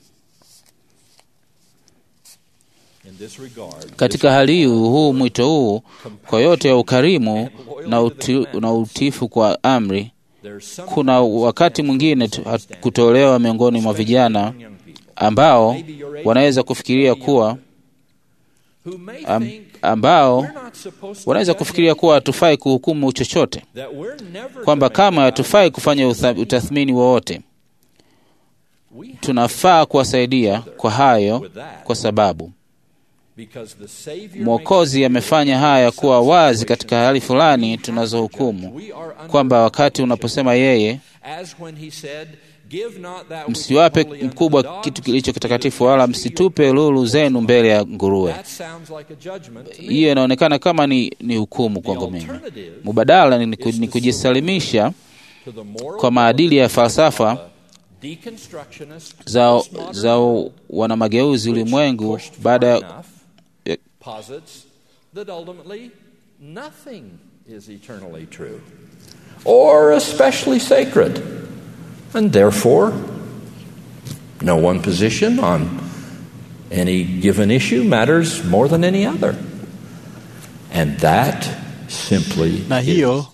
In this regard, Katika hali hii, huu mwito huu kwa yote ya ukarimu na, uti, na utiifu kwa amri, there's some kuna wakati mwingine tu- hat- kutolewa miongoni mwa vijana young people ambao wanaweza kufikiria kuwa who may am, think ambao we're not supposed to wanaweza judge kufikiria kuwa hatufai kuhukumu chochote, that we're never kwamba to make kama a hatufai kufanya utha- utathmini wowote. We have Tunafaa kuwasaidia kwa hayo, kwa sababu because the Savior Mwokozi amefanya haya kuwa wazi katika hali fulani tunazohukumu, kwamba wakati unaposema yeye as when he said, Give not that which is msiwape holy unto mkubwa dogs, kitu kilicho kitakatifu, wala msitupe lulu zenu mbele ya nguruwe. That sounds like a judgment to me. Hiyo inaonekana kama ni, ni hukumu The kwangu mimi. alternative Mubadala ni, ku- ni kujisalimisha to the moral kwa maadili ya falsafa deconstructionist za, postmodern za wanamageuzi ulimwengu pushed far baada ya enough, ya- posits that ultimately nothing is eternally true or especially sacred, and therefore no one position on any given issue matters more than any other. And that simply na hiyo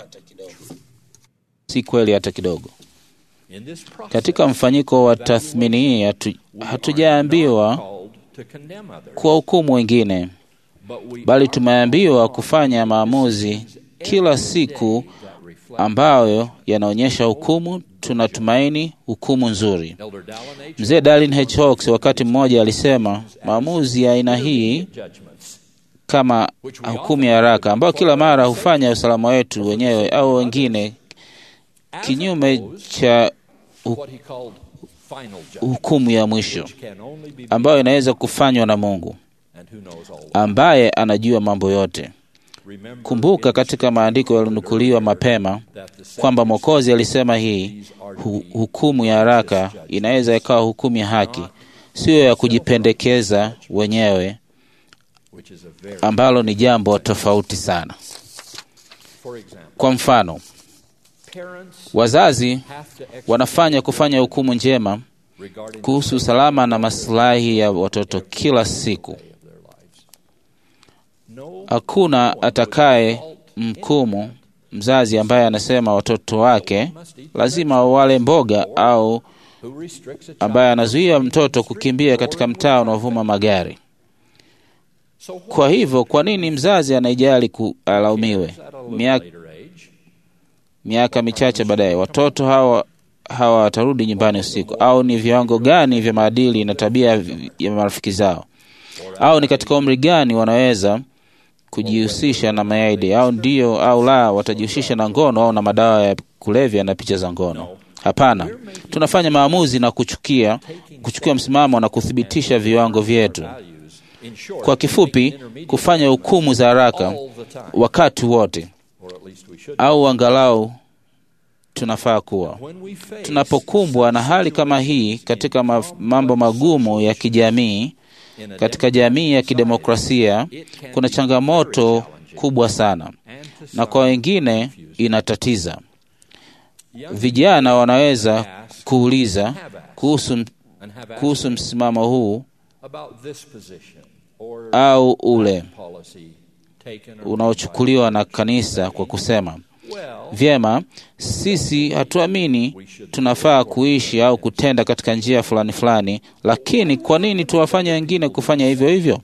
si kweli hata kidogo. in this process Katika mfanyiko wa tathmini hii hatu, we are hatujaambiwa not called to condemn others, kuwahukumu wengine, but we bali are tumeambiwa kufanya maamuzi kila siku ambayo yanaonyesha hukumu, tunatumaini hukumu nzuri. Elder Dallin H. Mzee Darlin H. Hawks wakati mmoja alisema maamuzi ya aina hii judgments kama hukumu ya haraka ambayo kila mara hufanya usalama wetu wenyewe au wengine kinyume cha what he called final judgment, hukumu ya mwisho which can only be ambayo inaweza kufanywa na Mungu and who knows all. ambaye anajua mambo yote. Remember Kumbuka katika maandiko yaliyonukuliwa mapema that the kwamba Mwokozi alisema hii hu, hukumu ya haraka inaweza ikawa hukumu ya haki, siyo ya kujipendekeza wenyewe, which is a very ambalo ni jambo tofauti sana. for example, Kwa mfano, parents wazazi have to ex- wanafanya kufanya hukumu njema regarding kuhusu usalama na maslahi ya watoto kila siku. of their lives. No Hakuna atakaye mkumu mzazi ambaye anasema watoto wake lazima wale mboga au who restricts a child. ambaye anazuia mtoto kukimbia katika mtaa unaovuma magari. So what Kwa hivyo, kwa nini mzazi anaijali alaumiwe? at a little Miaka, later age, miaka michache baadaye watoto hawa hawa watarudi nyumbani usiku, au ni viwango gani vya maadili na tabia vi- ya marafiki zao, au ni katika umri gani wanaweza kujihusisha na mayaidi, au ndio au la watajihusisha na ngono au na madawa ya kulevya na picha za ngono. Hapana, tunafanya maamuzi na kuchukia kuchukua msimamo na kuthibitisha viwango vyetu. values, in short, Kwa kifupi, kufanya hukumu za haraka all the time, wakati wote, or at least we should. au angalau tunafaa kuwa When we face tunapokumbwa na hali kama hii katika maf- mambo magumu ya kijamii in a katika jamii ya kidemokrasia, kuna changamoto kubwa sana, and to na kwa wengine inatatiza. young Vijana wanaweza kuuliza have asked kuhusu, and have asked kuhusu msimamo huu about this position or au ule policy taken or unaochukuliwa na kanisa kwa kusema well, vyema, sisi hatuamini tunafaa kuishi au kutenda katika njia fulani fulani, lakini kwa nini tuwafanye wengine kufanya hivyo hivyo?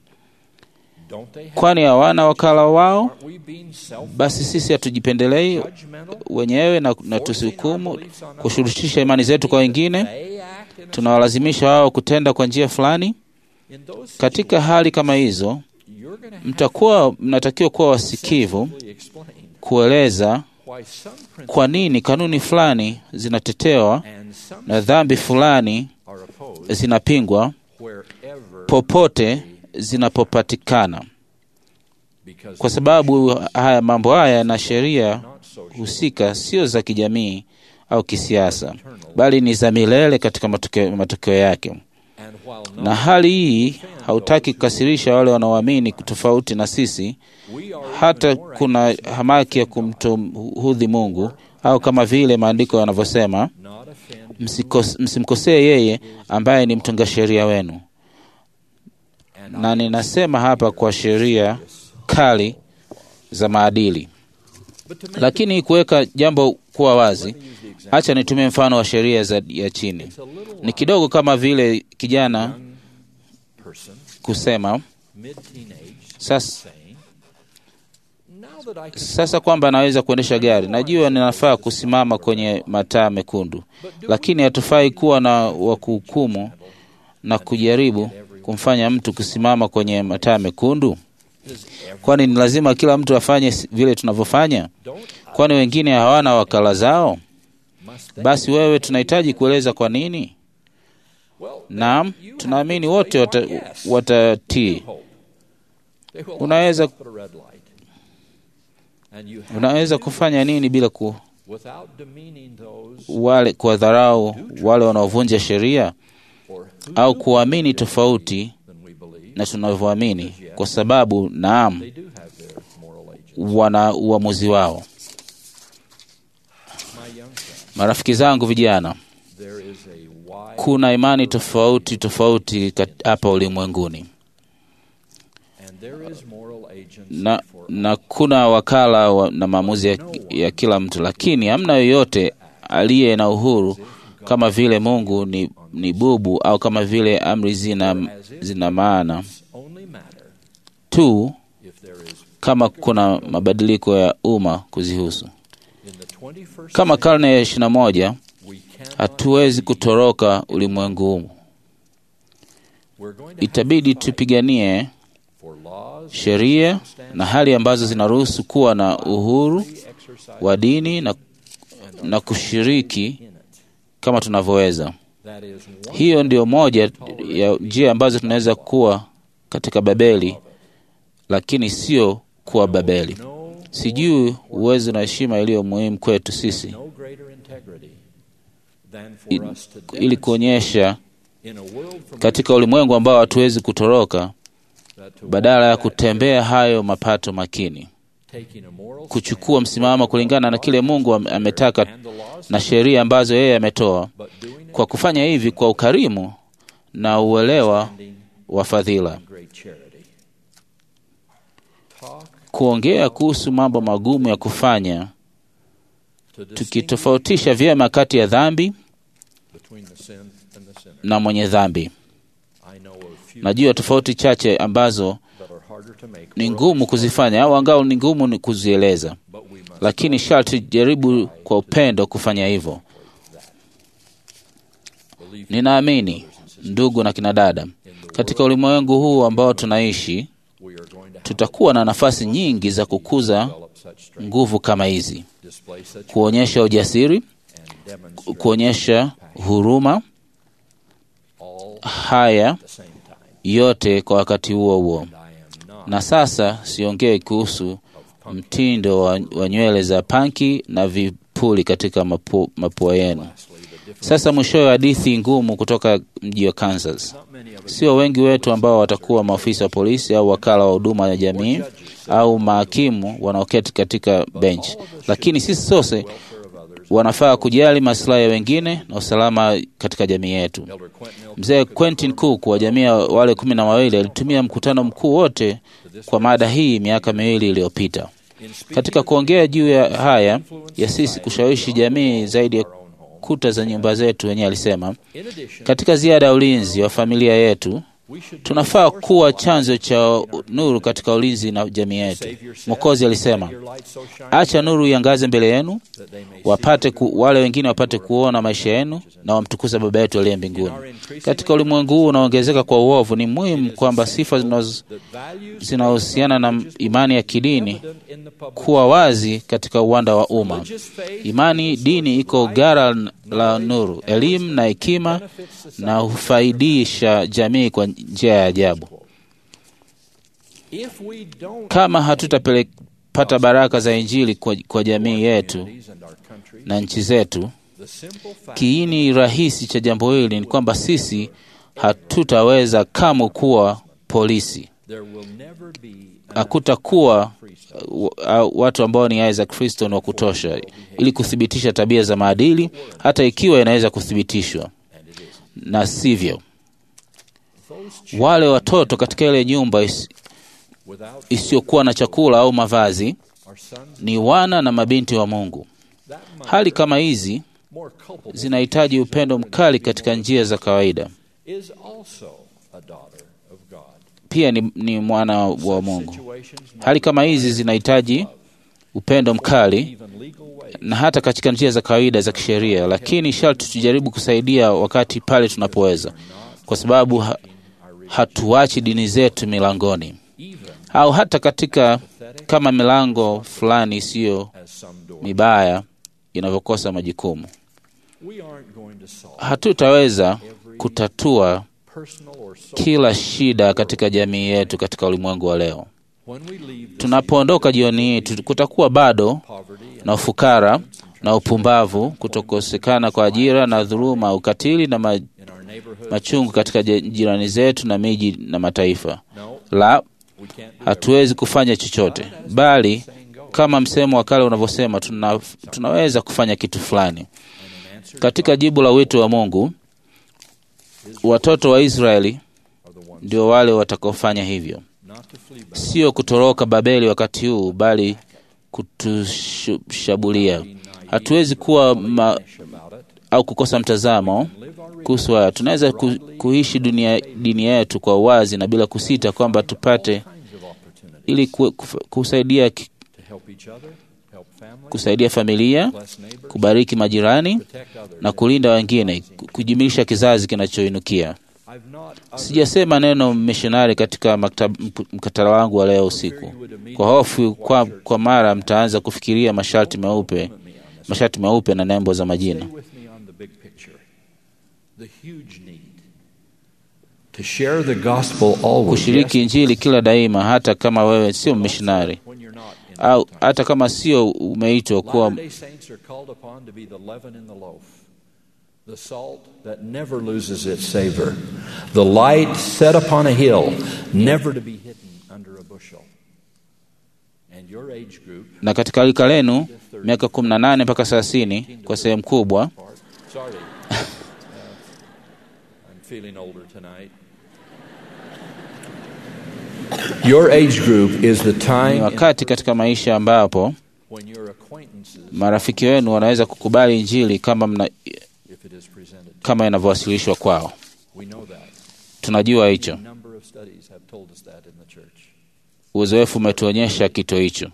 don't they have Kwani hawana wakala wao? aren't we being self Basi sisi hatujipendelei judgmental wenyewe na, na tusihukumu kushurutisha imani zetu kwa wengine, they act in, a, tunawalazimisha wao kutenda kwa njia fulani. in those Katika hali kama hizo, you're going to have mtakuwa mnatakiwa kuwa wasikivu to explain kueleza why some principles kwa nini kanuni fulani zinatetewa and some na dhambi fulani are opposed zinapingwa wherever popote zinapopatikana, because kwa sababu haya mambo haya na sheria not social husika sio za kijamii au kisiasa, bali ni za milele katika matokeo, matokeo yake. and while not Na hali hii hautaki kukasirisha wale wanaoamini tofauti na sisi, we are hata even more kuna hamaki ya kumtohudhi Mungu au kama vile maandiko yanavyosema, not offend msikos- msimkosee yeye ambaye ni mtunga sheria wenu. and Na ninasema hapa kwa sheria kali za maadili, but to make lakini kuweka jambo kuwa wazi, acha nitumie mfano wa sheria za ya chini. a little Ni kidogo kama vile kijana person kusema mid teenage sasa, saying now that I can sasa kwamba anaweza kuendesha gari, najua ninafaa kusimama kwenye mataa mekundu, lakini hatufai kuwa na wa kuhukumu na kujaribu kumfanya mtu kusimama kwenye mataa mekundu. Kwani ni lazima kila mtu afanye si- vile tunavyofanya? don't Kwani wengine hawana wakala zao? must they Basi wewe, tunahitaji kueleza kwa nini. well Naam, tunaamini wote wata- watatii. hope they will Unaweza- also put a red light and you have Unaweza kufanya nini bila ku without demeaning those wale kuwadharau wale wanaovunja sheria or who au kuamini tofauti than we believe na tunavyoamini, kwa sababu naam, they do have their moral agents wana uamuzi wao. my young friend Marafiki zangu vijana, there is a wide kuna imani tofauti tofauti kat- hapa ulimwenguni and there is moral agents na, for na kuna wakala wa, na maamuzi ya, ya kila mtu, lakini hamna yoyote aliye na uhuru kama vile Mungu ni, ni bubu au kama vile amri zina, zina maana only matter tu if there is kama kama kuna mabadiliko ya umma kuzihusu. In the 21st Kama karne ya ishirini na moja we cannot hatuwezi kutoroka ulimwengu huu, we're going to have itabidi to fight tupiganie for laws sheria na hali ambazo zinaruhusu kuwa na uhuru free exercise wa dini na, na kushiriki in it. kama tunavyoweza. That is one Hiyo ndio moja ya njia ambazo tunaweza kuwa katika Babeli, lakini sio kuwa Babeli. no Sijui uwezo na heshima iliyo muhimu kwetu sisi no greater integrity than i- for us to ili demonstrate kuonyesha in a world from katika ulimwengu ambao hatuwezi kutoroka, that to badala ya walk that kutembea hayo mapato makini, taking a moral kuchukua msimamo kulingana na kile Mungu am- ametaka stand and the laws na sheria ambazo yeye ametoa, but doing it kwa kufanya hivi kwa ukarimu na uelewa standing wa fadhila. in great charity. Talk Kuongea kuhusu mambo magumu ya kufanya, to distinguish tukitofautisha vyema kati ya dhambi between the sin and the sinner. na mwenye dhambi. I know of few Najua tofauti chache ambazo that are harder to make ni or ngumu kuzifanya au angao ni ngumu ni kuzieleza, but we must lakini sharti jaribu kwa upendo kufanya hivyo. believe Ninaamini ndugu na kina dada, katika ulimwengu huu ambao tunaishi, we are going to have tutakuwa na nafasi nyingi za kukuza develop such strength, nguvu kama hizi, display such kuonyesha ujasiri, and demonstrate kuonyesha huruma, all haya at the same time. yote kwa wakati huo huo. And I am not Na sasa siongei kuhusu mtindo wa, wa nywele za panki na vipuli katika mapu, mapua yenu. lastly the difference. Sasa mwishowe, hadithi ngumu kutoka mji wa Kansas. Not many of us Sio wengi wetu ambao watakuwa maafisa wa polisi au wakala wa huduma ya jamii au mahakimu wanaoketi katika bench, lakini sisi sote welfare of others. wanafaa kujali maslahi ya wengine na usalama katika jamii yetu. Elder Quentin L. Mzee Quentin Cook wa jamii ya wale kumi na wawili alitumia mkutano mkuu wote kwa mada hii miaka miwili iliyopita. in speaking Katika kuongea juu ya haya ya sisi kushawishi jamii zaidi ya our own home. kuta za nyumba zetu, wenyewe alisema In addition, katika ziada ya ulinzi wa familia yetu we should be tunafaa a source kuwa of light chanzo cha nuru katika ulinzi na jamii yetu. Savior said, Mwokozi alisema, "Let your light so shine acha nuru iangaze mbele yenu, that they may wapate ku, wale wengine wapate kuona maisha yenu na wamtukuze Baba yetu aliye mbinguni. Katika ulimwengu huu unaongezeka kwa uovu, ni muhimu kwamba sifa zinazo- that values zinazohusiana na imani ya kidini evident in the public kuwa wazi katika uwanda wa umma. religious faith Imani dini iko gara la nuru, elimu na hekima, benefits society. na hufaidisha jamii kwa njia ya ajabu. If we don't Kama hatutapata baraka za Injili kwa, kwa jamii yetu communities and our country, na nchi zetu, the simple fact kiini rahisi cha jambo hili ni kwamba sisi hatutaweza kamwe kuwa polisi. there will never be Hakutakuwa uh, uh, watu ambao ni aya za Kristo ni wa kutosha ili kuthibitisha tabia za maadili, hata ikiwa inaweza kuthibitishwa, na sivyo those wale watoto katika ile nyumba is, without isiyokuwa na chakula au mavazi our sons ni wana na mabinti wa Mungu. that might Hali kama hizi more culpable zinahitaji upendo mkali katika njia za kawaida. is also a daughter of God. Pia ni, ni mwana wa Mungu. Situations might Hali kama hizi zinahitaji upendo mkali even legal ways na hata katika njia za kawaida za kisheria, lakini sharti tujaribu kusaidia wakati pale tunapoweza, kwa sababu ha, hatuachi dini zetu milangoni even au hata katika kama milango fulani isiyo as some doors. mibaya inavyokosa majukumu. We aren't going to solve Hatutaweza kutatua personal or social kila shida katika jamii yetu katika ulimwengu wa leo. when we leave this Tunapoondoka jioni hii, tu- kutakuwa bado poverty and na ufukara na upumbavu, kutokosekana kwa ajira na dhuluma, ukatili na ma, in our neighborhood. machungu katika je- jirani zetu na miji na mataifa. No, La, we can't do hatuwezi kufanya chochote, bali everything go. kama msemo wa kale unavyosema, tuna, tunaweza kufanya kitu fulani. And in answer Katika jibu la wito wa Mungu, watoto wa Israeli are the ones ndio wale watakaofanya hivyo, not to flee back, sio kutoroka Babeli wakati huu, bali kutushabulia. Hatuwezi kuwa ma, about it, au kukosa mtazamo live our kuhusu haya. Tunaweza ku, kuishi dunia, dini yetu kwa uwazi na bila kusita kwamba tupate kinds of opportunities ili ku- kuf- kusaidia ki- to help each other, help families, kusaidia familia, bless neighbors, kubariki majirani protect others. na kulinda wengine, ku- kujumuisha kizazi kinachoinukia. I've not Sijasema neno mishonari katika maktab- mk- mkatala wangu wa leo usiku, kwa hofu kwa, kwa mara mtaanza kufikiria masharti meupe, masharti meupe na nembo za majina. Stay with me on the big picture. The huge need to share the gospel always. Kushiriki Injili kila daima, hata kama wewe sio mishonari Yes, when you're not in au the hata kama sio umeitwa kuwa Latter-day Saints are called upon to be the leaven in the loaf, the salt that never loses its savor, the light set upon a hill, never to be hidden under a bushel. And your age group, na katika rika lenu miaka 18 mpaka 30 kwa sehemu kubwa part, sorry, uh, I'm feeling older tonight. Your age group is the ni time in wakati katika maisha ambapo when your acquaintances, marafiki wenu wanaweza kukubali Injili kama, mna, if it is presented, kama inavyowasilishwa kwao. we know that. Tunajua hicho, A number of studies have told us that in the church. uzoefu umetuonyesha kito hicho.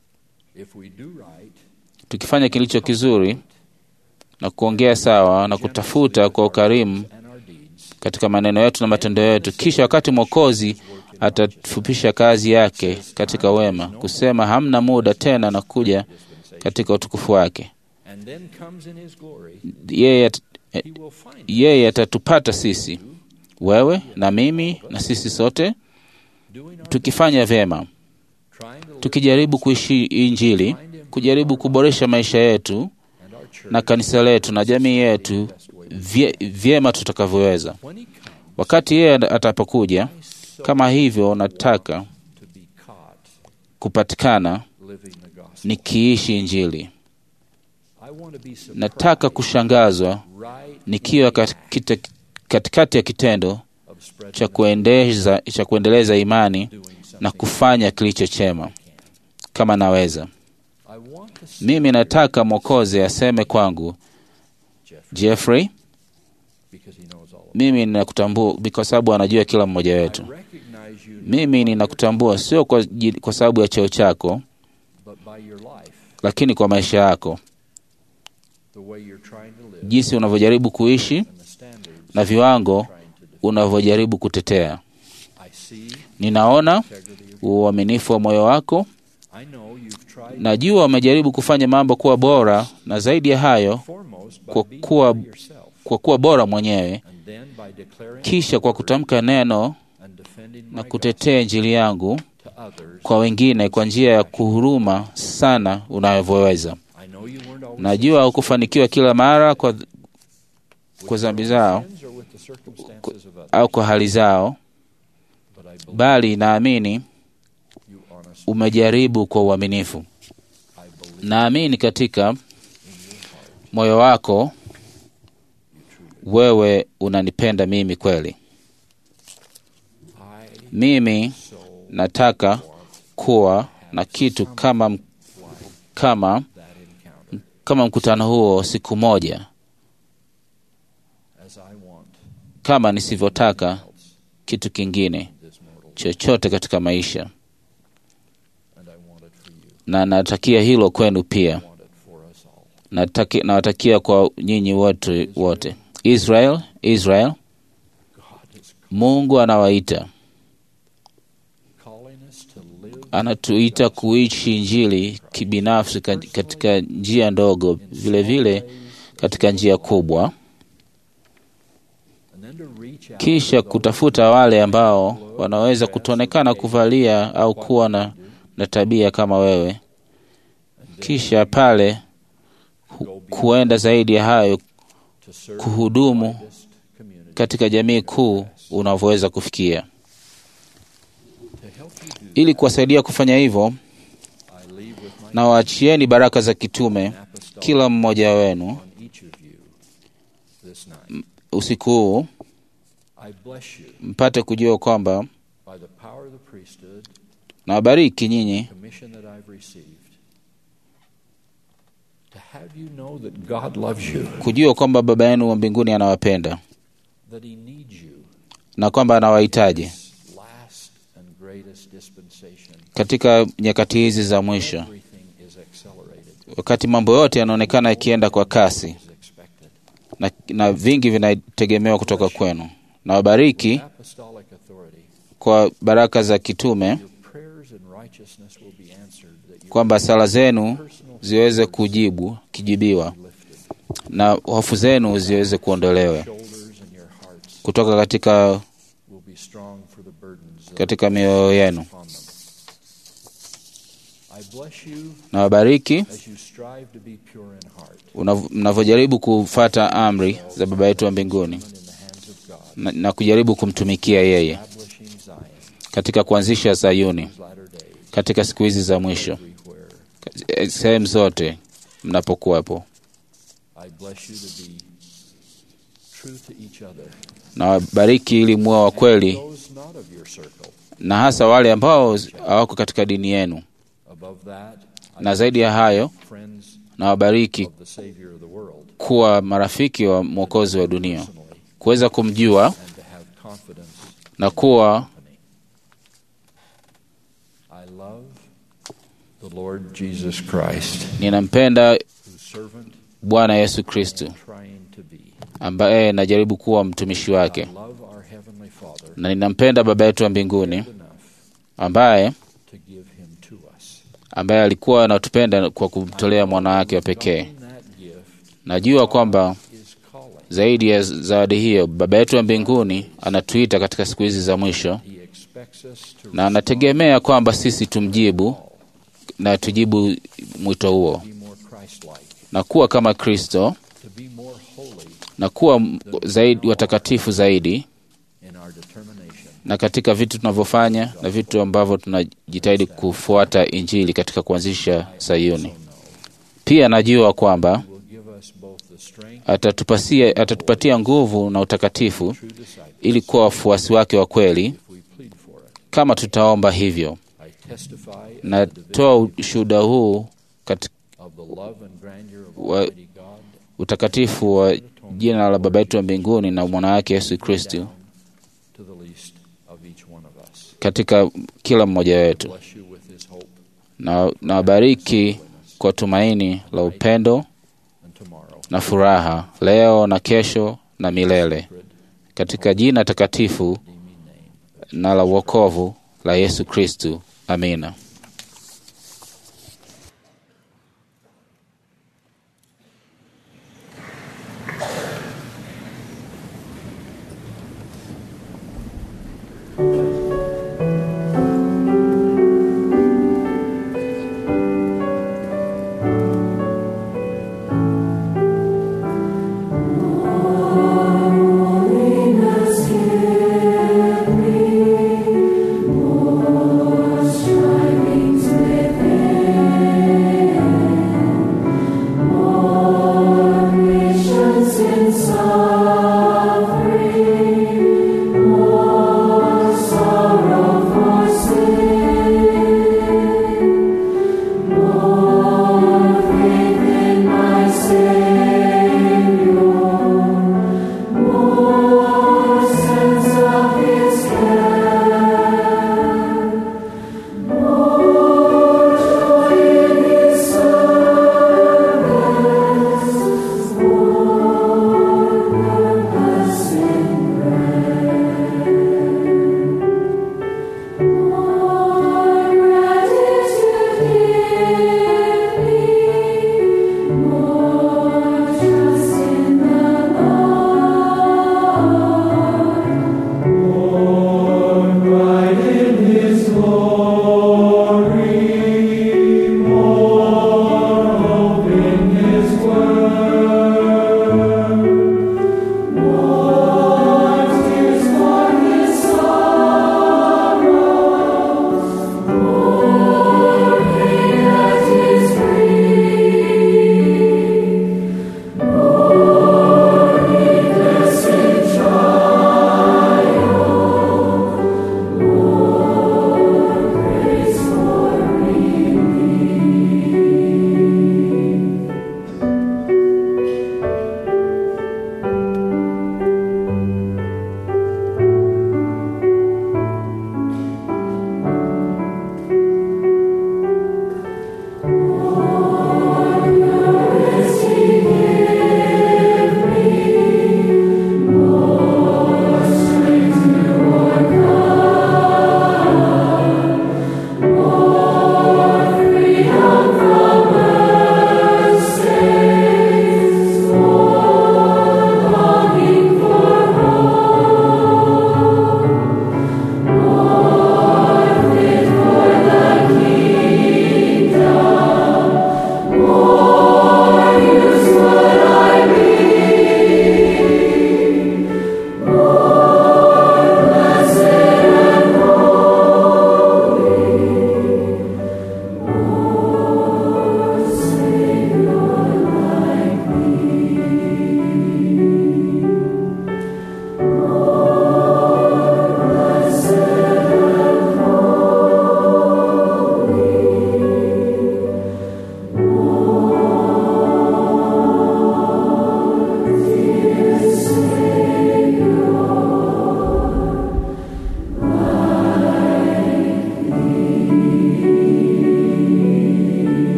If we do right, Tukifanya kilicho kizuri na kuongea sawa na kutafuta kwa ukarimu and our deeds, katika maneno yetu na matendo yetu, kisha wakati Mwokozi atafupisha kazi yake katika wema, kusema hamna muda tena na kuja katika utukufu wake, and then comes in his glory, yeye at- he will find yeye atatupata sisi, wewe na mimi na sisi sote, doing our tukifanya vyema, trying to live tukijaribu kuishi Injili, kujaribu kuboresha maisha yetu and our church na kanisa letu na jamii yetu vye, vyema tutakavyoweza. when he comes Wakati yeye atapokuja, kama hivyo, nataka to be caught kupatikana living the gospel. nikiishi Injili. I want to be surprised Nataka kushangazwa right nikiwa katikati, katikati ya kitendo of spreading cha kuendeza, cha kuendeleza imani doing something. na kufanya kilicho chema kama naweza. I want to see Mimi nataka Mwokozi aseme kwangu, Jeffrey Jeffrey, because he knows all of mimi ninakutambua kwa sababu anajua kila mmoja it. I wetu. recognize you Mimi ninakutambua sio kwa, ji- kwa sababu ya cheo chako, but by your life, lakini kwa maisha yako, the way you're trying to live jinsi unavyojaribu kuishi and the standards na viwango you're trying to defend. unavyojaribu kutetea. I see Ninaona integrity of uaminifu wa moyo wako. I know you've tried Najua umejaribu kufanya mambo kuwa bora, na zaidi ya hayo, foremost by kwa being kuwa- by yourself kwa kuwa bora mwenyewe, and then by declaring kisha kwa kutamka neno and defending na my kutetea Injili yangu gospel to others. kwa wengine kwa njia ya kuhuruma sana unavyoweza. I know you weren't always Najua hukufanikiwa kila mara kwa, with kwa dhambi your zao sins or with the circumstances of others, au kwa hali zao, but I believe bali naamini you honestly. umejaribu kwa uaminifu. I believe Naamini katika moyo wako wewe unanipenda mimi kweli. I Mimi so nataka kuwa na kitu kama kama that encounter kama mkutano huo siku moja, as I want kama nisivyotaka else kitu kingine this mortal, chochote katika maisha, and I want it for you. na natakia hilo kwenu pia. I want it for us all. Nataki, nawatakia kwa nyinyi wote wote. Israel, Israel, God is Mungu anawaita, calling us to live anatuita kuishi Injili kibinafsi ka- katika njia ndogo, vile vile katika njia kubwa, and then to reach out kisha to those kutafuta wale ambao wanaweza kutoonekana kuvalia au kuwa na, na tabia kama wewe, kisha pale who go kuenda zaidi ya hayo to serve kuhudumu the widest community. katika jamii kuu unavyoweza kufikia. To help you do Ili kuwasaidia kufanya hivyo, I leave with my na waachieni baraka za kitume apostolic kila mmoja wenu on each of you this night. usiku huu, I bless you mpate kujua kwamba by the power of the priesthood, na wabariki nyinyi commission that I've received. To have you know that God loves you, kujua kwamba Baba yenu wa mbinguni anawapenda that He needs you na kwamba anawahitaji this last and great greatest dispensation, katika nyakati hizi za mwisho, everything is accelerated wakati mambo yote yanaonekana yakienda kwa kasi as expected. na, na vingi vinategemewa kutoka kwenu. Na wabariki Apostolic authority, kwa baraka za kitume, your prayers and righteousness will be answered, that you kwamba sala zenu ziweze kujibu kijibiwa na hofu zenu ziweze kuondolewa shoulders and your hearts kutoka katika, will be strong for the burdens that katika mioyo yenu. upon them. I bless you Na wabariki as you strive to be pure in heart, unav- mnavyojaribu kufata amri za Baba yetu wa mbinguni in the hands of God, na, na kujaribu kumtumikia yeye establishing Zion katika kuanzisha Sayuni these latter days, katika siku hizi za mwisho, everywhere. Eh, sehemu zote mnapokuwepo. I bless you to be true to each other. Na wabariki ili muwe wa kweli, Those not of your circle. na hasa wale ambao hawako katika dini yenu. Above that, I Na zaidi ya hayo, friends na wabariki of the Savior of the world kuwa marafiki wa Mwokozi wa dunia, personally kuweza kumjua and to have confidence na kuwa company. I love the Lord Jesus Christ, ninampenda whose servant Bwana Yesu Kristo I'm trying to be. ambaye najaribu kuwa mtumishi I wake, love our Heavenly Father na ninampenda Baba yetu wa mbinguni enough ambaye to give him to us. ambaye alikuwa anatupenda kwa kumtolea mwana wake wa pekee. Knowing that gift Najua kwamba is calling. zaidi ya zawadi hiyo, Baba yetu wa mbinguni anatuita katika siku hizi za mwisho, He expects us to na anategemea kwamba sisi tumjibu na tujibu mwito huo be more Christ-like, na kuwa kama Kristo to be more holy na kuwa m- zaidi watakatifu zaidi, in our determination na katika vitu tunavyofanya na vitu ambavyo tunajitahidi kufuata Injili katika kuanzisha Sayuni. Pia najua kwamba will give us both the strength atatupatia, atatupatia nguvu na utakatifu true disciples ili kuwa wafuasi wake wa kweli if we plead for it. kama tutaomba hivyo. I testify as a Natoa division ushuhuda huu katika of the love and grandeur of Wa- Almighty God utakatifu wa jina la Baba yetu wa mbinguni na mwana wake Yesu Kristo down to the least of each one of us. katika kila mmoja wetu, Bless you with his hope na na wabariki kwa tumaini la upendo and tomorrow. na furaha leo na kesho na milele, katika jina takatifu Redeeming name. na la wokovu la Yesu Kristu. Amina. Strive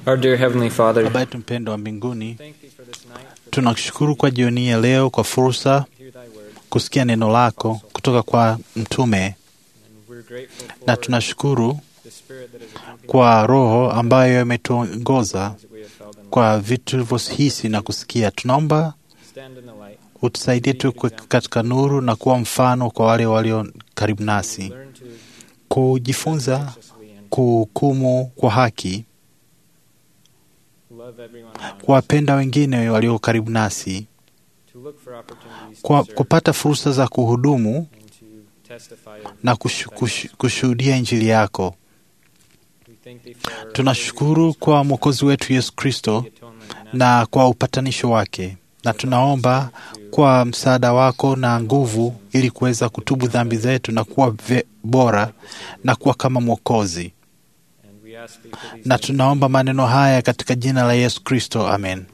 Our dear Heavenly Father, Baba yetu mpendo wa mbinguni, thank thee for this night, for tunakushukuru kwa jioni ya leo kwa fursa to hear thy word, kusikia neno lako kutoka kwa mtume, and we're grateful na for tunashukuru the spirit that has accompanied kwa Roho ambayo imetuongoza us that we have felt in kwa vitu tulivyohisi na kusikia. Tunaomba stand in the light, utusaidie tu kuwe katika nuru na kuwa mfano kwa wale walio karibu nasi, learn to kujifunza righteously and kuhukumu kwa haki, love everyone around us, kuwapenda wengine walio karibu nasi, to look for opportunities kwa to serve kupata fursa za kuhudumu and to testify of na kushu, kushu, kushuhudia Injili yako. We thank thee for Tunashukuru kwa Mwokozi wetu Yesu Kristo the atonement and na kwa upatanisho wake, na tunaomba kwa msaada wako na nguvu, ili kuweza kutubu dhambi zetu na kuwa ve, bora na kuwa kama Mwokozi. and we ask thee for these Na things tunaomba maneno haya katika jina la Yesu Kristo, amen.